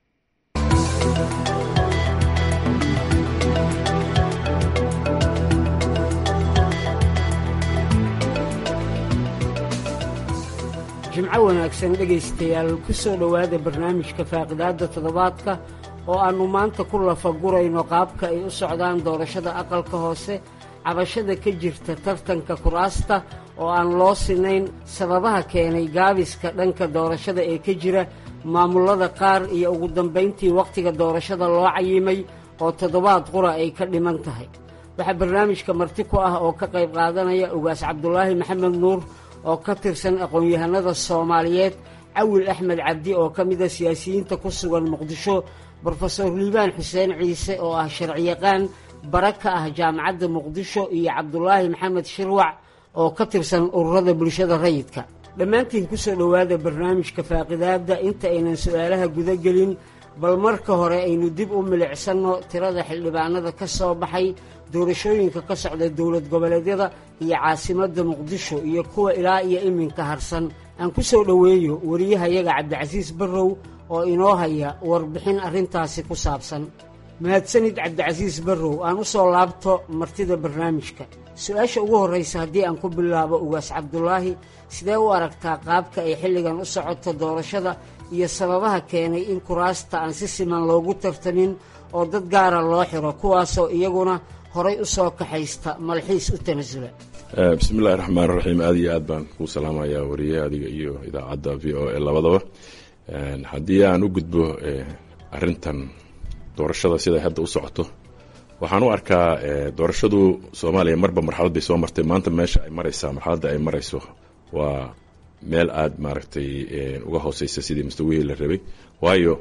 jimco wanaagsan dhegaystayaal ku soo dhowaada barnaamijka faaqidaadda toddobaadka oo aannu maanta ku lafagurayno qaabka ay u socdaan doorashada aqalka hoose cabashada ka jirta tartanka kuraasta oo aan loo sinayn sababaha keenay gaabiska dhanka doorashada ee ka jira maamullada qaar iyo ugu dambayntii wakhtiga doorashada loo cayimay oo toddobaad qura ay ka dhiman tahay waxaa barnaamijka marti ku ah oo ka qayb qaadanaya ugaas cabdulaahi maxamed nuur oo ka tirsan aqoon-yahanada soomaaliyeed cawil axmed cabdi oo ka mida siyaasiyiinta ku sugan muqdisho brofesor liibaan xuseen ciise oo ah sharciyaqaan bara ka ah jaamacadda muqdisho iyo cabdulaahi maxamed shirwac oo ka tirsan ururada bulshada rayidka dhammaantiin ku soo dhowaada barnaamijka faaqidaadda inta aynan su-aalaha guda gelin bal marka hore aynu dib u milicsanno tirada xildhibaanada ka soo baxay doorashooyinka ka socda dowlad goboleedyada iyo caasimadda muqdisho iyo kuwa ilaa iyo iminka harsan aan ku soo dhoweeyo wariyahayaga cabdicasiis barrow oo inoo haya warbixin arrintaasi ku saabsan mahadsanid cabdicasiis barrow aan u soo laabto martida barnaamijka su-aasha ugu horraysa haddii aan ku bilaabo ugaas cabdulaahi sidee u aragtaa qaabka ay xilligan u socoto doorashada iyo sababaha keenay in kuraasta aan si siman loogu tartamin oo dad gaara loo xiro kuwaasoo iyaguna horay u soo kaxaysta malxiis u tanasula bismi illahi raxmaan raxiim aad iyo aad baan kuu salaamayaa wariye adiga iyo idaacadda v o a labadaba haddii aan u gudbo arintan doorashada siday hadda u socoto waxaan u arkaa doorashadu soomaaliya marba marxalad bay soo martay maanta meesha ay maraysaa marxaladda ay marayso waa meel aada maaragtay uga hooseysa sidii mustawihii la rabay waayo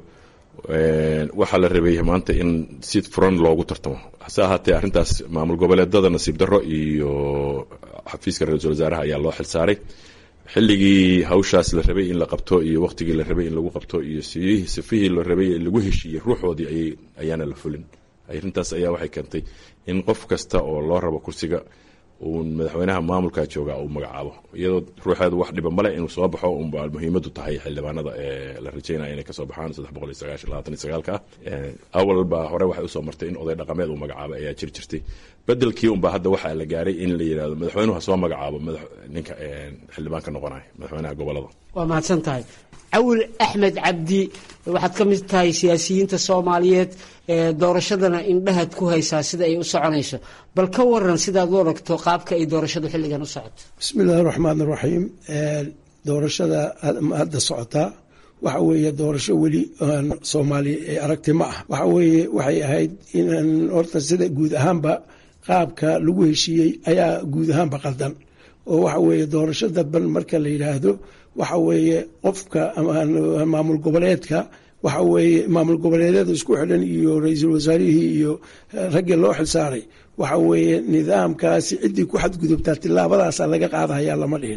waxaa la rabay maanta in si furan loogu tartamo hase ahaatee arrintaas maamul goboleedada nasiib darro iyo xafiiska ra-iisul wasaaraha ayaa loo xilsaaray xilligii hawshaas la rabay in la qabto iyo waqtigii la rabay in lagu qabto iyo sifihii la rabay lagu heshiiyey ruuxoodii ayaana la fulin arrintaas ayaa waxay keentay in qof kasta oo loo rabo kursiga uu madaxweynaha maamulka jooga uu magacaabo iyadoo ruuxeedu wax dhiba male inuu soo baxo unba muhiimadu tahay xildhibaanada ee la rajeynaya inay kasoo baxaan saddex boqol iyo sagaashan labaatan iyo sagaalka ah awalba hore waxay usoo martay in oday dhaqameed uu magacaabo ayaa jiri jirtay bedelkii unba hadda waxaa la gaaray in la yidhahdo madaxweynuhu ha soo magacaabo ninka xildhibaanka noqonaya madaxweynaha gobolada waa mahadsan tahay cawil axmed cabdi waxaad ka mid tahay siyaasiyiinta soomaaliyeed doorashadana indhahaad ku haysaa sida ay u soconayso bal ka waran sidaad u aragto qaabka ay doorashadu xilligan u socoto bismi illaahi raxmaan raxiim doorashada hadda socotaa waxa weeye doorasho weli soomaaliya ee aragti ma ah waxa weeye waxay ahayd inaan horta sida guud ahaanba qaabka lagu heshiiyey ayaa guud ahaanba qaldan oo waxa weeye doorasho dadban marka la yidhaahdo waxa weeye qofka maamul goboleedka waxa weeye maamul goboleedyada isku xidhan iyo ra-iisul wasaarihii iyo raggii loo xilsaaray waxa weeye nidaamkaasi ciddii ku xadgudubtaa tilaabadaasa laga qaadahayaa lama dhihin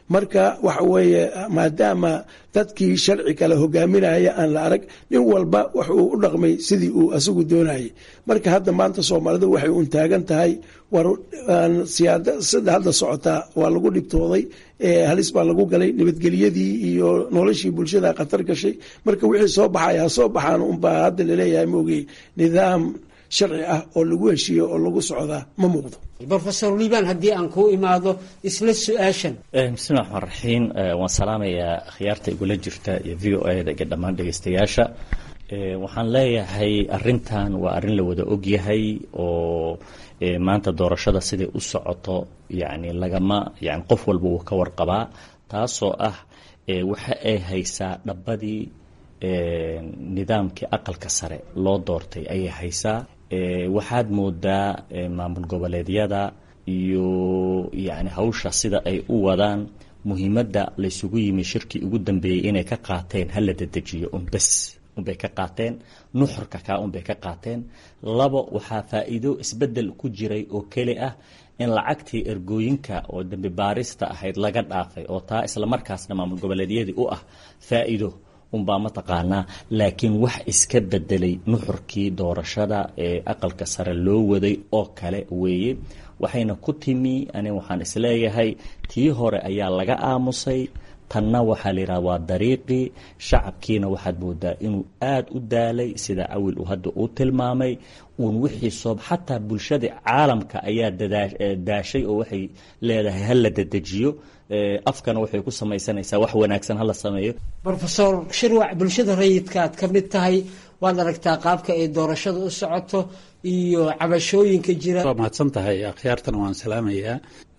marka waxa weeye maadaama dadkii sharci kale hogaaminaya aan la arag nin walba wuxuu u dhaqmay sidii uu asagu doonayay marka hadda maanta soomaalidu waxay un taagan tahay war siyaasada hadda socotaa waa lagu dhibtooday halis baa lagu galay nabadgelyadii iyo noloshii bulshada khatar gashay marka wixii soo baxaya ha soo baxaan unbaa hadda laleeyahay maogey nidaam sharci ah oo lagu heshiiyo oo lagu socdaa ma muuqdo rofesor liibaan haddii aan kuu imaado isla su-aashan bismillahi raxmaan raxiim waan salaamayaa khiyaarta igula jirta iyo v o a da iyo dhammaan dhegeystayaasha waxaan leeyahay arintan waa arrin la wada ogyahay oo maanta doorashada siday u socoto yani lagama yani qof walba wuu ka warqabaa taasoo ah waxa ay haysaa dhabadii nidaamkii aqalka sare loo doortay ayay haysaa waxaad moodaa maamul goboleedyada iyo yani hawsha sida ay u wadaan muhiimadda laysugu yimi shirkii ugu dambeeyey inay ka qaateen hala dedejiyo unbes unbay ka qaateen nuxurka kaa unbay ka qaateen labo waxaa faa-iido isbedel ku jiray oo keli ah in lacagtii ergooyinka oo dambi baarista ahayd laga dhaafay oo taa islamarkaasna maamul goboleedyadii u ah faa-iido unbaa mataqaanaa laakiin wax iska bedelay nuxurkii doorashada ee aqalka sare loo waday oo kale weeye waxayna ku timi ani waxaan isleeyahay tii hore ayaa laga aamusay tanna waxaa la yidhaha waa dariiqii shacabkiina waxaad moodaa inuu aada u daalay sida cawil uu hadda uu tilmaamay uun wixii soob xataa bulshada caalamka ayaa daashay oo waxay leedahay hala dedejiyo afkana waxay ku samaysanaysaa wax wanaagsan hala sameeyo rofesor shirwac bulshada rayidka aad ka mid tahay waad aragtaa qaabka ay doorashada u socoto iyo cabashooyinka jira waa mahadsan tahay akhyaartana waan salaamayaa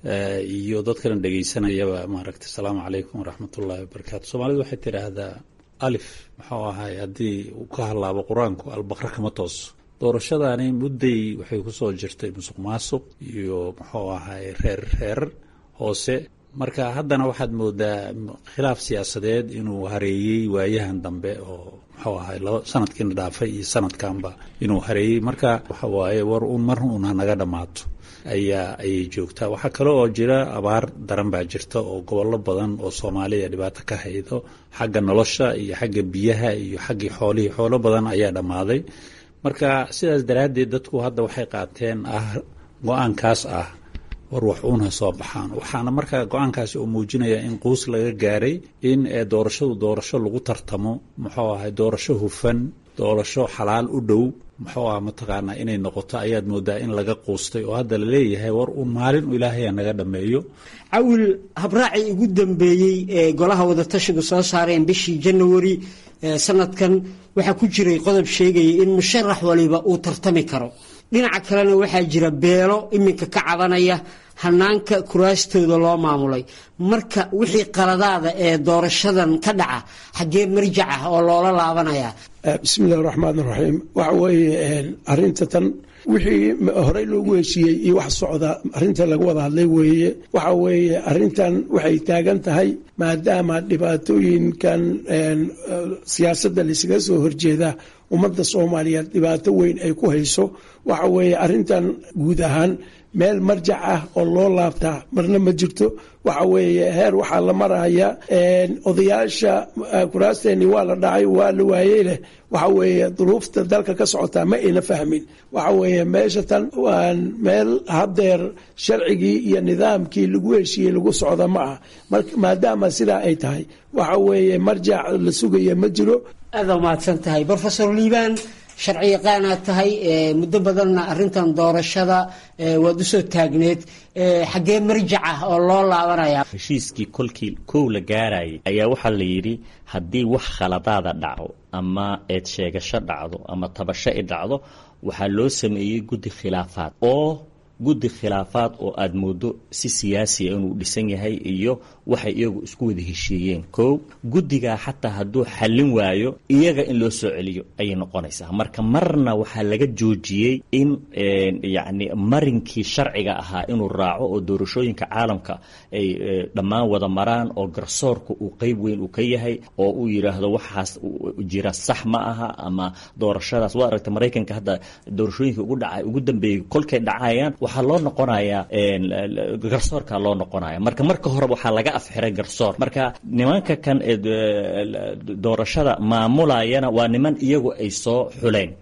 iyo dadkana dhegeysanayaba maaragta asalaamu calaykum waraxmatullaahi wabarakaatu soomaalidu waxay tidhaahdaa alif muxuu ahay haddii uu ka hadlaabo qur-aanku albaqra kama tooso doorashadani mudday waxay kusoo jirtay musuq maasuq iyo muxuu ahay reer reer hoose marka haddana waxaad moodaa khilaaf siyaasadeed inuu hareeyey waayahan dambe oo muxuu ahay laba sanadkiina dhaafay iyo sanadkanba inuu hareeyey marka waxa waaye war un mar un hanaga dhammaato ayaa ayay joogtaa waxaa kale oo jira abaar daran baa jirta oo gobollo badan oo soomaaliya dhibaato ka haydo xagga nolosha iyo xagga biyaha iyo xaggii xoolihii xoolo badan ayaa dhammaaday marka sidaas daraaddeed dadku hadda waxay qaateen ah go-aankaas ah war wax uun ha soo baxaan waxaana markaa go-aankaasi uu muujinaya in quus laga gaaray in doorashadu doorasho lagu tartamo muxuu ahay doorasho hufan doorasho xalaal u dhow muxuu ah mataqaanaa inay noqoto ayaad moodaa in laga quustay oo hadda laleeyahay war uun maalin u ilaahaya naga dhammeeyo cawil habraacii ugu dambeeyey ee golaha wadatashigu soo saareen bishii janawari sanadkan waxaa ku jiray qodob sheegaya in musharax waliba uu tartami karo dhinaca kalena waxaa jira beelo iminka ka cabanaya hanaanka kuraastooda loo maamulay marka wixii qaladaada ee doorashadan ka dhaca xaggee marjac ah oo loola laabanaya bismi illahi raxmaan raxiim waxa weeye arinta tan wixii horey loogu heshiiyey iyo wax socda arinta laga wada hadlay weeye waxa weeye arintan waxay taagan tahay maadaama dhibaatooyinkan siyaasadda laysaga soo horjeeda ummadda soomaaliyeed dhibaato weyn ay ku hayso waxa weeye arintan guud ahaan meel marjac ah oo loo laabtaa marna ma jirto waxa weeye heer waxaa la maraya odayaasha kuraasteeni waa la dhacay waa la waayey leh waxa weeye duruufta dalka ka socotaa ma ayna fahmin waxa weeye meesha tan waan meel haddeer sharcigii iyo nidaamkii lagu heshiiyey lagu socda ma ah maadaama sidaa ay tahay waxa weeye marjac la sugaya ma jiro aada umahadsan tahay rofesor liibaan sharci yaqaanaad tahay muddo badanna arintan doorashada waad usoo taagneed xaggee marjac ah oo loo laabanaya heshiiskii kolkii kow la gaarayay ayaa waxaa la yidhi haddii wax khaladaada dhaco ama eed sheegasho dhacdo ama tabasho i dhacdo waxaa loo sameeyey guddi khilaafaad oo guddi khilaafaad oo aada moodo si siyaasiya inuu dhisan yahay iyo waxay iyagu isku wada heshiiyeen kow guddigaa xataa hadduu xallin waayo iyaga in loo soo celiyo ayay noqonaysaa marka marna waxaa laga joojiyey in yacni marinkii sharciga ahaa inuu raaco oo doorashooyinka caalamka ay dhammaan wada maraan oo garsoorka uu qeyb weyn uu ka yahay oo uu yidhaahdo waxaas jira sax ma aha ama doorashadaas waa aragta maraykanka hadda doorashooyinka ugu dhaca ugu dambeeyey kolkay dhacayaan waxaa loo noqonayaa garsoorka loo noqonaya marka marka hore waxaa laga afxiray garsoor marka nimanka kan doorashada maamulayana waa niman iyagu ay soo xuleen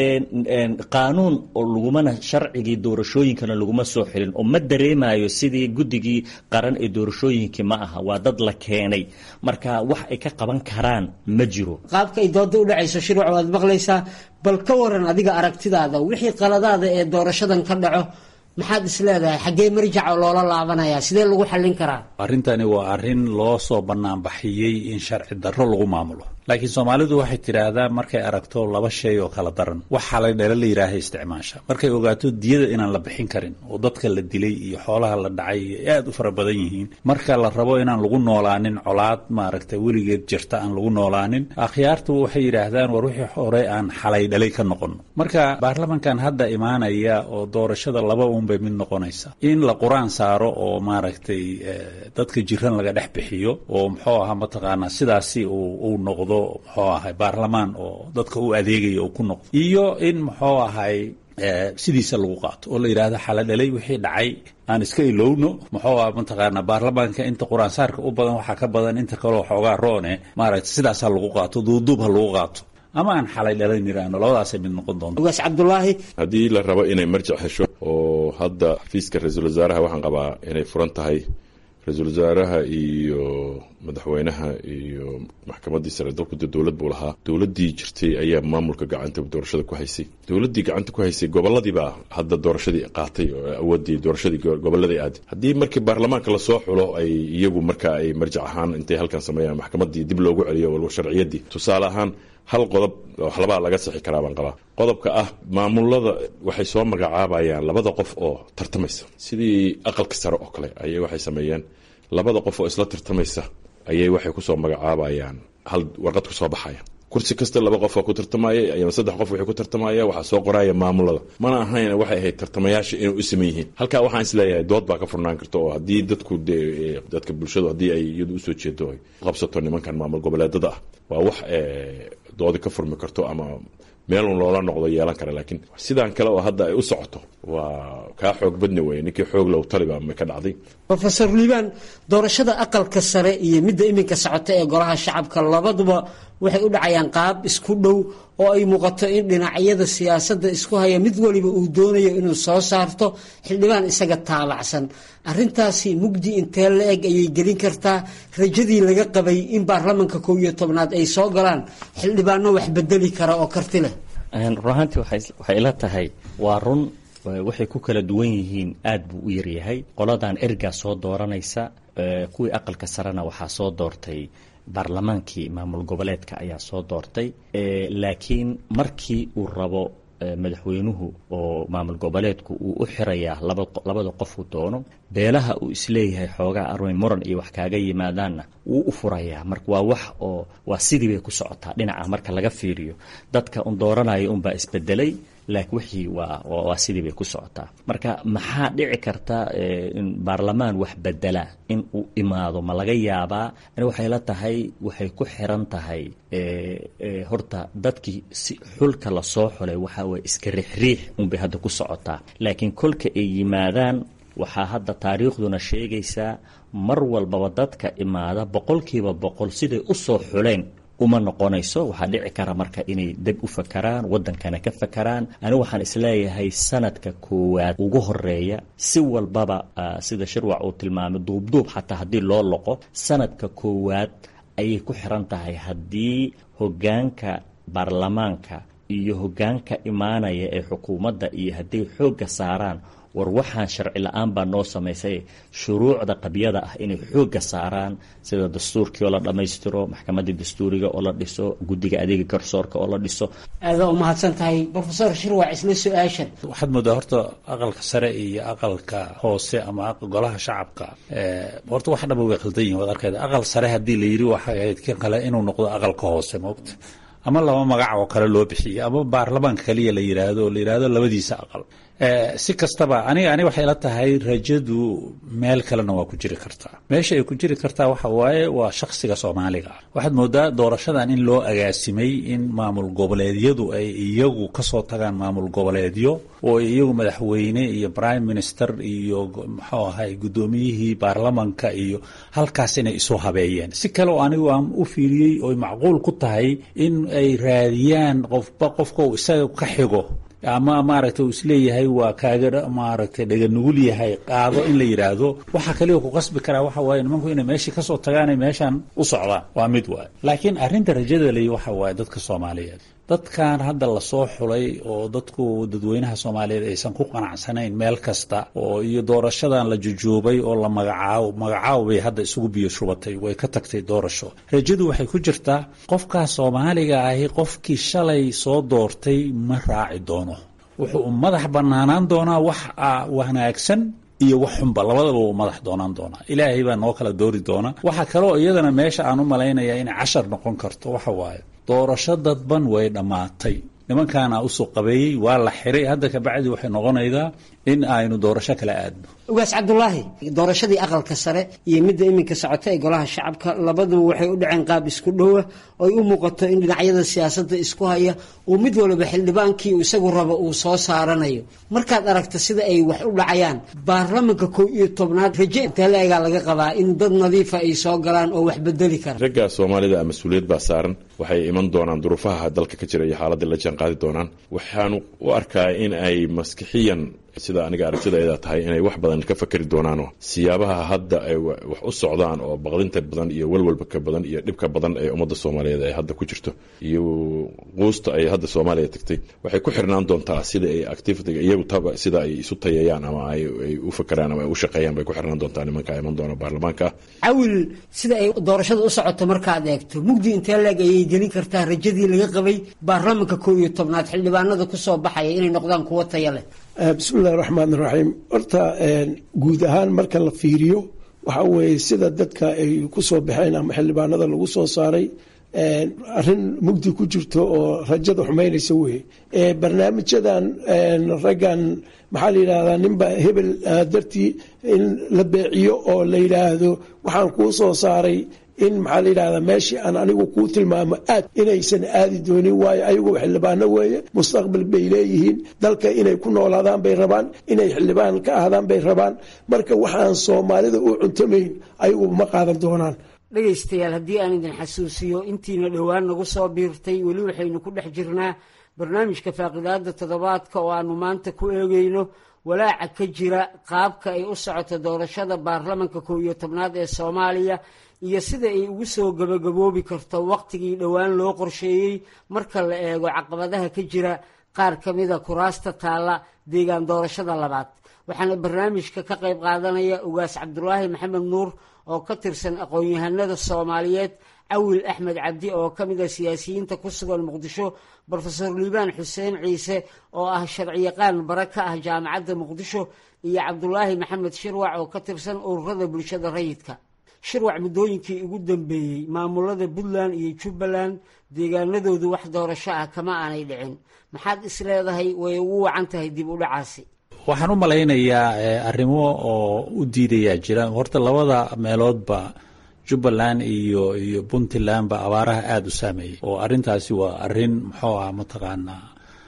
qaanuun oo lagumana sharcigii doorashooyinkana laguma soo xilin oo ma dareemayo sidii guddigii qaran ee doorashooyinkii ma aha waa dad la keenay marka wax ay ka qaban karaan ma jiro qaabka ay dooda u dhacayso shirwac waad maqlaysaa bal ka waran adiga aragtidaada wixii qaladaada ee doorashadan ka dhaco maxaad is leedahay xaggee marjaca loola laabanayaa sidee lagu xallin karaa arrintani waa arrin loo soo banaanbaxiyey in sharci darro lagu maamulo laakiin soomaalidu waxay tidhaahdaa markay aragto laba shay oo kala daran waxaa la dhala la yidhaaha isticmaasha markay ogaato diyada inaan la bixin karin oo dadka la dilay iyo xoolaha la dhacay aad u fara badan yihiin marka la rabo inaan lagu noolaanin colaad maaragtay weligeed jirta aan lagu noolaanin akhyaartu waxay yidhaahdaan war wixii hore aan xalay dhalay ka noqono marka baarlamankan hadda imaanaya oo doorashada laba unbay mid noqonaysa in la qur-aan saaro oo maaragtay dadka jiran laga dhex bixiyo oo muxuu ahaa mataqaanaa sidaasi uu noqdo muxuu ahay baarlamaan oo dadka u adeegaya uu ku noqdo iyo in muxuu ahay sidiisa lagu qaato oo la yidhaahdo xaladhalay wixii dhacay aan iska ilowno muxuu ah mataqaanaa baarlamaanka inta qur-aan saarka u badan waxaa ka badan inta kaleo xoogaa roone maaragtay sidaasaa lagu qaato duuduub ha lagu qaato ama aan xalay dhalan yiraahno labadaasay mid noqon doonto ugaas cabdulaahi haddii la rabo inay marjac hesho oo hadda xafiiska ra-iisul wasaaraha waxaan qabaa inay furan tahay ra-iisul wasaaraha iyo madaxweynaha iyo maxkamaddii sare dalkuda dowlad buu lahaa dowladdii jirtay ayaa maamulka gacanta doorashada ku haysay dowladdii gacanta ku haysay goboladiibaa hadda doorashadii qaatay oo awoodii doorashadii gobolladay aaday haddii markii baarlamaanka lasoo xulo ay iyagu marka ay marjac ahaan intay halkan sameeyaan maxkamaddii dib loogu celiyo walba sharciyadii tusaale ahaan hal qodob waxlabaa laga sixi karaa baan qabaa qodobka ah maamulada waxay soo magacaabayaan labada qof oo tartamaysa sidii aqalka sare oo kale ayay waxay sameeyeen labada qof oo isla tartamaysa ayay waxay kusoo magacaabayaan hal warqad kusoo baxaya kursi kasta laba qof oo ku tartamaya ama saddex qof waxay ku tartamaya waxaa soo qoraya maamulada mana ahayn waxay ahayd tartamayaasha inay u siman yihiin halkaa waxaan isleeyahay dood baa ka furnaan karta oo haddii dadku dadka bulshadu haddii ay iyadu usoo jeedo ay qabsato nimankan maamul goboleedada ah waa wax doodi ka furmi karto ama meelun loola noqdo yeelan kara laakiin sidaan kale oo hadda ay u socoto waa kaa xoog badni weye ninkii xoog low taliba ma ka dhacday rofeor liibaan doorashada aqalka sare iyo midda iminka socota ee golaha shacabka labaduba waxay u dhacayaan qaab isku dhow oo ay muuqato in dhinacyada siyaasadda isku haya mid waliba uu doonayo inuu soo saarto xildhibaan isaga taalacsan arintaasi mugdi intee la eg ayay gelin kartaa rajadii laga qabay in baarlamanka kow iyo tobnaad ay soo galaan xildhibaano wax bedeli kara oo karti leh run ahaantii waxay ila tahay waa run waxay ku kala duwan yihiin aad buu u yaryahay qoladan ergaa soo dooranaysa kuwii aqalka sarena waxaa soo doortay baarlamaankii maamul goboleedka ayaa soo doortay laakiin markii uu rabo madaxweynuhu oo maamul goboleedku uu u xirayaa labada qofuu doono beelaha uu isleeyahay xoogaa armay muran iyo wax kaaga yimaadaanna wuu u furayaa marka waa wax oo waa sidii bay ku socotaa dhinaca marka laga fiiriyo dadka un dooranaya unbaa isbedelay laakiin wixii waa waa sidii bay ku socotaa marka maxaa dhici karta in baarlamaan wax bedela in uu imaado ma laga yaabaa ani waxay la tahay waxay ku xiran tahay horta dadkii si xulka lasoo xulay waxaa waye iska riixriix unbay hadda ku socotaa laakiin kolka ay yimaadaan waxaa hadda taariikhduna sheegaysaa mar walbaba dadka imaada boqolkiiba boqol siday u soo xuleen uma noqonayso waxaa dhici kara marka inay deb u fakaraan wadankana ka fakaraan anigu waxaan isleeyahay sanadka koowaad ugu horeeya si walbaba sida shirwac uu tilmaamay duubduub xataa haddii loo loqo sanadka koowaad ayay ku xiran tahay haddii hogaanka baarlamaanka iyo hogaanka imaanaya ee xukuumadda iyo hadday xoogga saaraan war waxaan sharci la-aan baa noo samaysay shuruucda qabyada ah inay xoogga saaraan sida dastuurkii oo la dhammaystiro maxkamaddii dastuuriga oo la dhiso guddiga adeega garsoorka oo la dhiso aada u mahadsan tahay rofesor shirwac isla su-aashan waxaad moodaa horta aqalka sare iyo aqalka hoose ama golaha shacabka horta wax dhaba way khaldan yihin waad arkayda aqal sare haddii la yidhi waxay ahayd kan kale inuu noqdo aqalka hoose moogta ama laba magac oo kale loo bixiyo ama baarlamaanka kaliya la yidhaahdo oo la yidhaahdo labadiisa aqal si kastaba aniga ani waxay la tahay rajadu meel kalena waa ku jiri kartaa meesha ay ku jiri kartaa waxa waaye waa shakhsiga soomaaliga ah waxaad moodaa doorashadan in loo agaasimay in maamul goboleedyadu ay iyagu kasoo tagaan maamul goboleedyo oo iyagu madaxweyne iyo prime minister iyo muxuu ahay guddoomiyihii baarlamanka iyo halkaas inay isu habeeyeen si kale oo anigu aan u fiiriyey oy macquul ku tahay in ay raadiyaan qofba qofka uu isaga ka xigo ama maaragtay uu isleeyahay waa kaaga maaragtay dhaganugul yahay qaado in la yidhaahdo waxa kaliya ku qasbi karaa waxa waaye nimanku inay meeshii kasoo tagaanay meeshan u socdaan waa mid waay laakiin arrinta rajada ley waxa waaye dadka soomaaliyeed dadkan hadda lasoo xulay oo dadku dadweynaha soomaaliyeed aysan ku qanacsanayn meel kasta oo iyo doorashadan la jujuubay oo la magacaabo magacaabo bay hadda isugu biyo shubatay way ka tagtay doorasho rajadu waxay ku jirtaa qofkaa soomaaliga ahi qofkii shalay soo doortay ma raaci doono wuxuu madax banaanaan doonaa wax wanaagsan iyo wax xunba labadaba uu madax doonaan doonaa ilaahay baa noo kala doori doona waxaa kaloo iyadana meesha aan u malaynaya inay cashar noqon karto waxa waaye doorasho dadban way dhammaatay nimankaana usoo qabeeyey waa la xiray hadda kabacdi waxay noqonaydaa in aynu doorasho kala aadno ugaas cabdulaahi doorashadii aqalka sare iyo midda iminka socota ee golaha shacabka labaduba waxay u dhaceen qaab isku dhowa oy u muuqato in dhinacyada siyaasadda isku haya uu mid waliba xildhibaankii isagu rabo uu soo saaranayo markaad aragta sida ay wax u dhacayaan baarlamanka kow iyo tobnaad raje intaleegaa laga qabaa in dad nadiifa ay soo galaan oo wax bedeli kara ragga soomaalida mas-uuliyad baa saaran waxay iman doonaan duruufaha dalka ka jira iyo xaaladda la jaan qaadi doonaan waxaanu u arkaa in ay maskixiyan sida aniga aragtidayda tahay inay wax badan ka fakeri doonaanoo siyaabaha hadda ay wax u socdaan oo baqdinta badan iyo walwalba ka badan iyo dhibka badan ee ummadda soomaaliyeed ay hadda ku jirto iyo quusta ay hadda soomaaliya tagtay waxay ku xirnaan doontaa sida ay activitiga iyagu taba sida ay isu tayayaan ama ay u fakeraan ama ay u shaqeeyaan bay ku xirnaan doontaa nimanka iman doona baarlamaanka cawil sida ay doorashada u socoto markaad eegto mugdi intee leeg ayay gelin kartaa rajadii laga qabay baarlamanka kow iyo tobnaad xildhibaanada kusoo baxaya inay noqdaan kuwo taya leh bismillahi raxmaan raxiim horta guud ahaan marka la fiiriyo waxa weeye sida dadka ay ku soo baxeen ama xildhibaanada lagu soo saaray arrin mugdi ku jirto oo rajada xumaynaysa weye barnaamijyadan raggan maxaa la yidhahdaa ninba hebel dartii in la beeciyo oo la yidhaahdo waxaan kuu soo saaray in maxaa la yidhahdaa meeshii aan anigu kuu tilmaamo aad inaysan aadi doonin waayo ayagu xildhibaano weeye mustaqbal bay leeyihiin dalka inay ku noolaadaan bay rabaan inay xildhibaan ka ahdaan bay rabaan marka waxaan soomaalida u cuntamayn ayagu ma qaadan doonaan dhegaystayaal haddii aan idin xasuusiyo intiina dhowaan nagu soo biirtay weli waxaynu ku dhex jirnaa barnaamijka faaqidaada toddobaadka oo aanu maanta ku eegeyno walaaca ka jira qaabka ay u socoto doorashada baarlamanka kow iyo tobnaad ee soomaaliya iyo sida ay ugu soo gabagaboobi karto wakhtigii dhowaan loo qorsheeyey marka la eego caqabadaha ka jira qaar ka mida kuraasta taalla deegaan doorashada labaad waxaana barnaamijka ka qayb qaadanaya ugaas cabdulaahi maxamed nuur oo ka tirsan aqoon-yahanada soomaaliyeed cawil axmed cabdi oo ka mid a siyaasiyiinta ku sugan muqdisho brofesor liibaan xuseen ciise oo ah sharciyaqaan bare ka ah jaamacadda muqdisho iyo cabdulaahi maxamed shirwac oo ka tirsan ururada bulshada rayidka shirwac muddooyinkii ugu dambeeyey maamulada puntland iyo jubbaland deegaanadoodu wax doorasho ah kama aanay dhicin maxaad isleedahay way ugu wacan tahay dib u dhacaasi waxaan u malaynayaa arrimo oo u diidayaa jira horta labada meeloodba jubbaland iyo iyo puntland ba abaaraha aada u saameeyey oo arrintaasi waa arrin muxuu ah mataqaanaa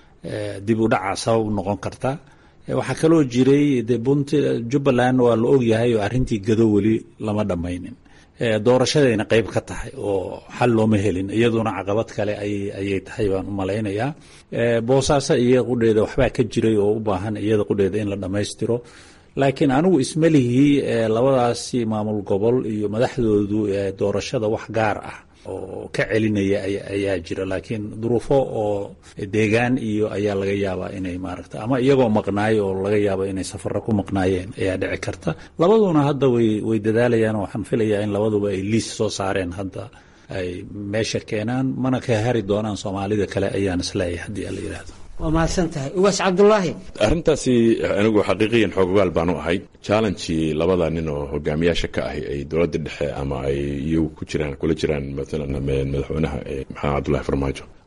dib u dhaca sabab u noqon karta waxaa kaloo jiray de punt jubbaland waa la ogyahay oo arrintii gado weli lama dhammaynin doorashadayna qeyb ka tahay oo xal looma helin iyaduna caqabad kale ayay tahay baan u malaynayaa boosaaso iyo qudheeda waxbaa ka jiray oo u baahan iyada qudheeda in la dhammaystiro laakiin anigu ismalihii labadaasi maamul gobol iyo madaxdoodu doorashada wax gaar ah oo ka celinaya ayaa jira laakiin duruufo oo deegaan iyo ayaa laga yaabaa inay maaragta ama iyagoo maqnaayo oo laga yaabo inay safaro ku maqnaayeen ayaa dhici karta labaduna hadda way way dadaalayaan waxaan filayaa in labaduba ay liis soo saareen hadda ay meesha keenaan mana ka hari doonaan soomaalida kale ayaan isleeyahay haddii ala yidhaahdo waa mahadsan tahay ugaas cabdulaahi arrintaasi anigu xaqiiqiyan xoogogaal baanu ahay challengii labada nin oo hogaamiyaasha ka ahi ay dowladda dhexe ama ay iyagu ku jiraan kula jiraan maalan madaxweynaha maxamed cabdullahi farmaajo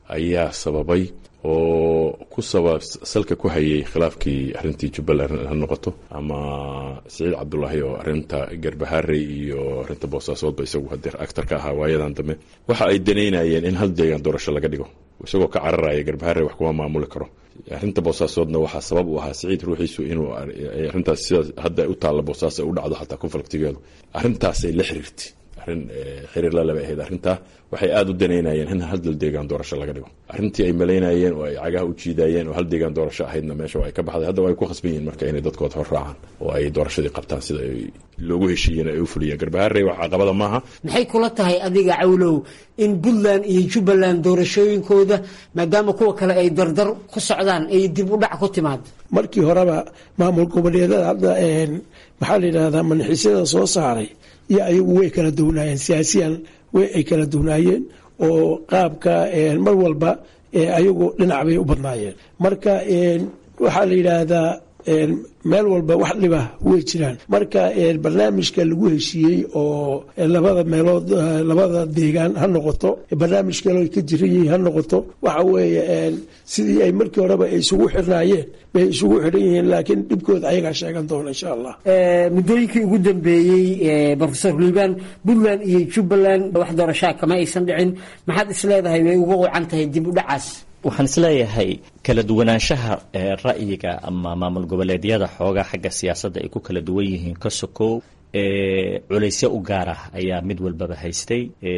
ayaa sababay oo ku sabab salka ku hayay khilaafkii arrintii jubbaland ha noqoto ama siciid cabdulaahi oo arrinta garbaharey iyo arrinta boosaasoodba isagu hadeer actar ka ahaa waayadan dambe waxa ay danaynayeen in hal deegaan doorasho laga dhigo isagoo ka cararaya garbaharey wax kuma maamuli karo arrinta boosaasoodna waxaa sabab u ahaa siciid ruuxiisu inuu arrintaas sida hadda u taalla boosaas u dhacdo xataa konfliktigeedu arrintaasay la xiriirtay arrin xiriir lalaba ahayd arrintaa waxay aada u danaynayeen in hal deegaan doorasho laga dhigo arrintii ay malaynayeen oo ay cagaha u jiidayeen oo hal deegaan doorasho ahaydna meesha waa ay ka baxday hadda ay ku khasban yihiin marka inay dadkooda hor raacaan oo ay doorashadii qabtaan sida ay loogu heshiiyeen ay u fuliyeen garbaharey wax caqabada maaha maxay kula tahay adiga cawlow in puntland iyo jubbaland doorashooyinkooda maadaama kuwa kale ay dardar ku socdaan ay dib u dhac ku timaado markii horeba maamul goboleedada hadda maxaa la yidhahdaa manxiisyada soo saaray iyo ayagu way kala duwnaayeen siyaasiyan way ay kala duwnaayeen oo qaabka mar walba ayagu dhinac bay u badnaayeen marka waxaa la yidhaahdaa meel walba wax dhiba way jiraan marka barnaamijka lagu heshiiyey oo labada meelood labada deegaan ha noqoto barnaamij kale ka jiran yihiin ha noqoto waxa weeye sidii ay markii horeba ay isugu xirnaayeen bay isugu xidhan yihiin laakiin dhibkooda ayagaa sheegan doona insha allah muddooyinkii ugu dambeeyey profesor liibaan puntland iyo jubbaland wax doorashaa kama aysan dhicin maxaad is leedahay way uga wacan tahay dib u dhacaas waxaan isleeyahay kala duwanaanshaha ra'yiga ama maamul goboleedyada xoogaa xagga siyaasadda ay ku kala duwan yihiin ka sokow culaysyo u gaar ah ayaa mid walbaba haystay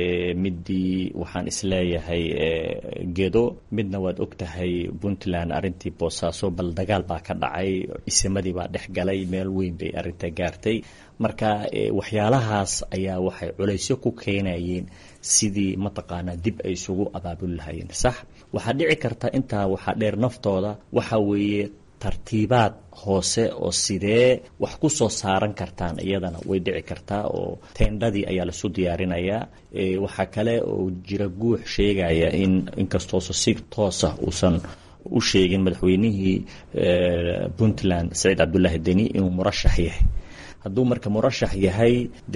midii waxaan isleeyahay gedo midna waad ogtahay puntland arrintii boosaaso bal dagaal baa ka dhacay isimadii baa dhex galay meel weyn bay arrinta gaartay marka waxyaalahaas ayaa waxay culaysyo ku keenayeen sidii mataqaanaa dib ay isugu abaabuli lahayeen sax waxaa dhici karta intaa waxaa dheer naftooda waxa weeye tartiibaad hoose oo sidee wax ku soo saaran kartaan iyadana way dhici kartaa oo teendhadii ayaa lasu diyaarinayaa waxaa kale oo jira guux sheegaya in inkastoosa si toosa uusan u sheegin madaxweynihii puntland saciid cabdulaahi deni inuu murashax yahay hadduu marka murashax yahay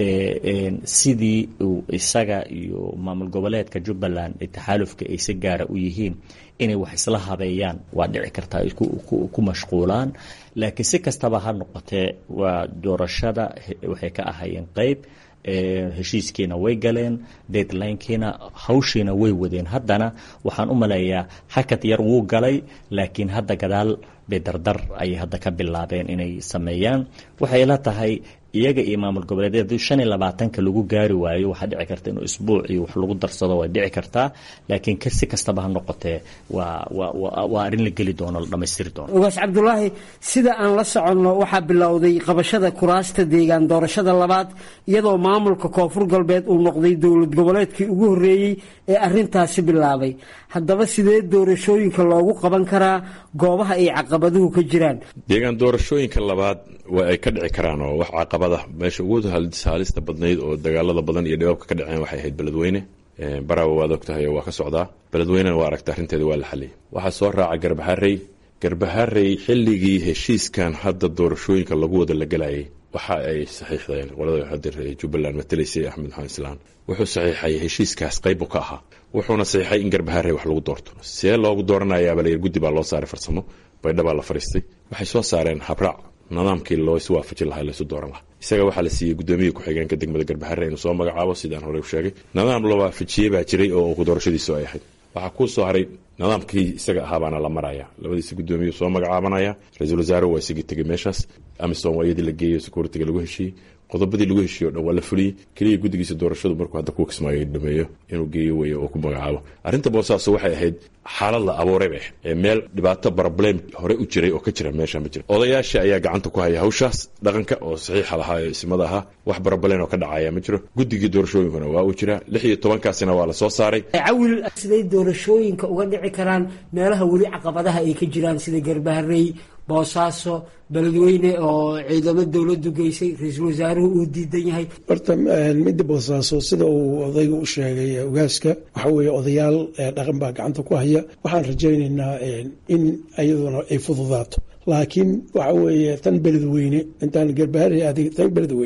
dee sidii uu isaga iyo maamul goboleedka jubbaland ee taxaalufka ay si gaara u yihiin inay wax isla habeeyaan waa dhici kartaa ay ku mashquulaan laakiin si kastaba ha noqotee waa doorashada waxay ka ahayeen qeyb heshiiskiina way galeen deadlinekiina hawshiina way wadeen haddana waxaan u maleeyaa hakad yar wuu galay laakiin hadda gadaal bay dardar ayay hadda ka bilaabeen inay sameeyaan waxay la tahay iyaga iyo maamul goboleedyada hadii shan iyo labaatanka lagu gaari waayo waxaa dhici karta inuu isbuuc iyo wax lagu darsado way dhici kartaa laakiin si kastaba ha noqotee waa waa waa arrin la geli doono la dhammaystiri doono ogaas cabdulaahi sida aan la soconno waxaa bilowday qabashada kuraasta deegaan doorashada labaad iyadoo maamulka koonfur galbeed uu noqday dowlad goboleedkii ugu horreeyey ee arrintaasi bilaabay haddaba sidee doorashooyinka loogu qaban karaa goobaha ay caqabaduhu ka jiraan deegaan doorashooyinka labaad waa ay ka dhici karaan oo wax caqabada meesha ugu haalista badnayd oo dagaalada badan iyo dhibaabka ka dhaceen waxay ahayd beledweyne barawa waad og tahay oo waa ka socdaa beledweynena waa aragta arrinteeda waa la xaliyay waxaa soo raaca garbaharey garbaharey xilligii heshiiskan hadda doorashooyinka lagu wada la gelayay waxa ay saxiixdeen qolada hadeer jubbaland matalaysay axmed maxamed islaan wuxuu saxiixay heshiiskaas qayb ka ahaa wuxuuna saxiixay in garbaharey wax lagu doorto see loogu dooranayaaba layir guddi baa loo saaray farsamo baydha baa la fariistay waxay soo saareen habraac nidaamkii loo is waafajin lahaa laysu dooran lahaa isaga waxaa la siiyey guddoomiya ku-xigeenka degmada garbaharre inuu soo magacaabo sidaan horey u sheegay nidaam la waafajiyey baa jiray oo doorashadiisu ay ahayd waxaa kuu soo haray nidaamkii isaga ahaabaana la maraya labadiisa guddoomiyu soo magacaabanaya ra-iisul wasaare waa isagii tegey meeshaas amisom waa iyadii la geeyo securitiga lagu heshiiyey qodobadii lagu heshiiye o dhan waa la fuliyey keliya guddigiisa doorashadu markuu hadda kuwa kismaayo dhameeyo inuu geeyo weeye oo ku magacaabo arrinta boosaaso waxay ahayd xaalad la abuuray bay ahayd ee meel dhibaato problem hore u jiray oo ka jira meesha ma jira odayaasha ayaa gacanta ku haya hawshaas dhaqanka oo saxiixa lahaa ee isimada ahaa wax problem oo ka dhacaya ma jiro guddigii doorashooyinkuna waa uu jira lix iyo tobankaasina waa la soo saaray cawil siday doorashooyinka uga dhici karaan meelaha weli caqabadaha ay ka jiraan sida garbaharey boosaaso beledweyne oo ciidamo dowladdu geysay ra-iisul wasaaruhu uu diidan yahay horta midda boosaaso sida uu odayga u sheegay ogaaska waxa weeye odayaal dhaqan baa gacanta ku haya waxaan rajaynaynaa in iyaduna ay fududaato laakiin waxa weeye tan beledweyne intaan garbaharey adig tan beledweyne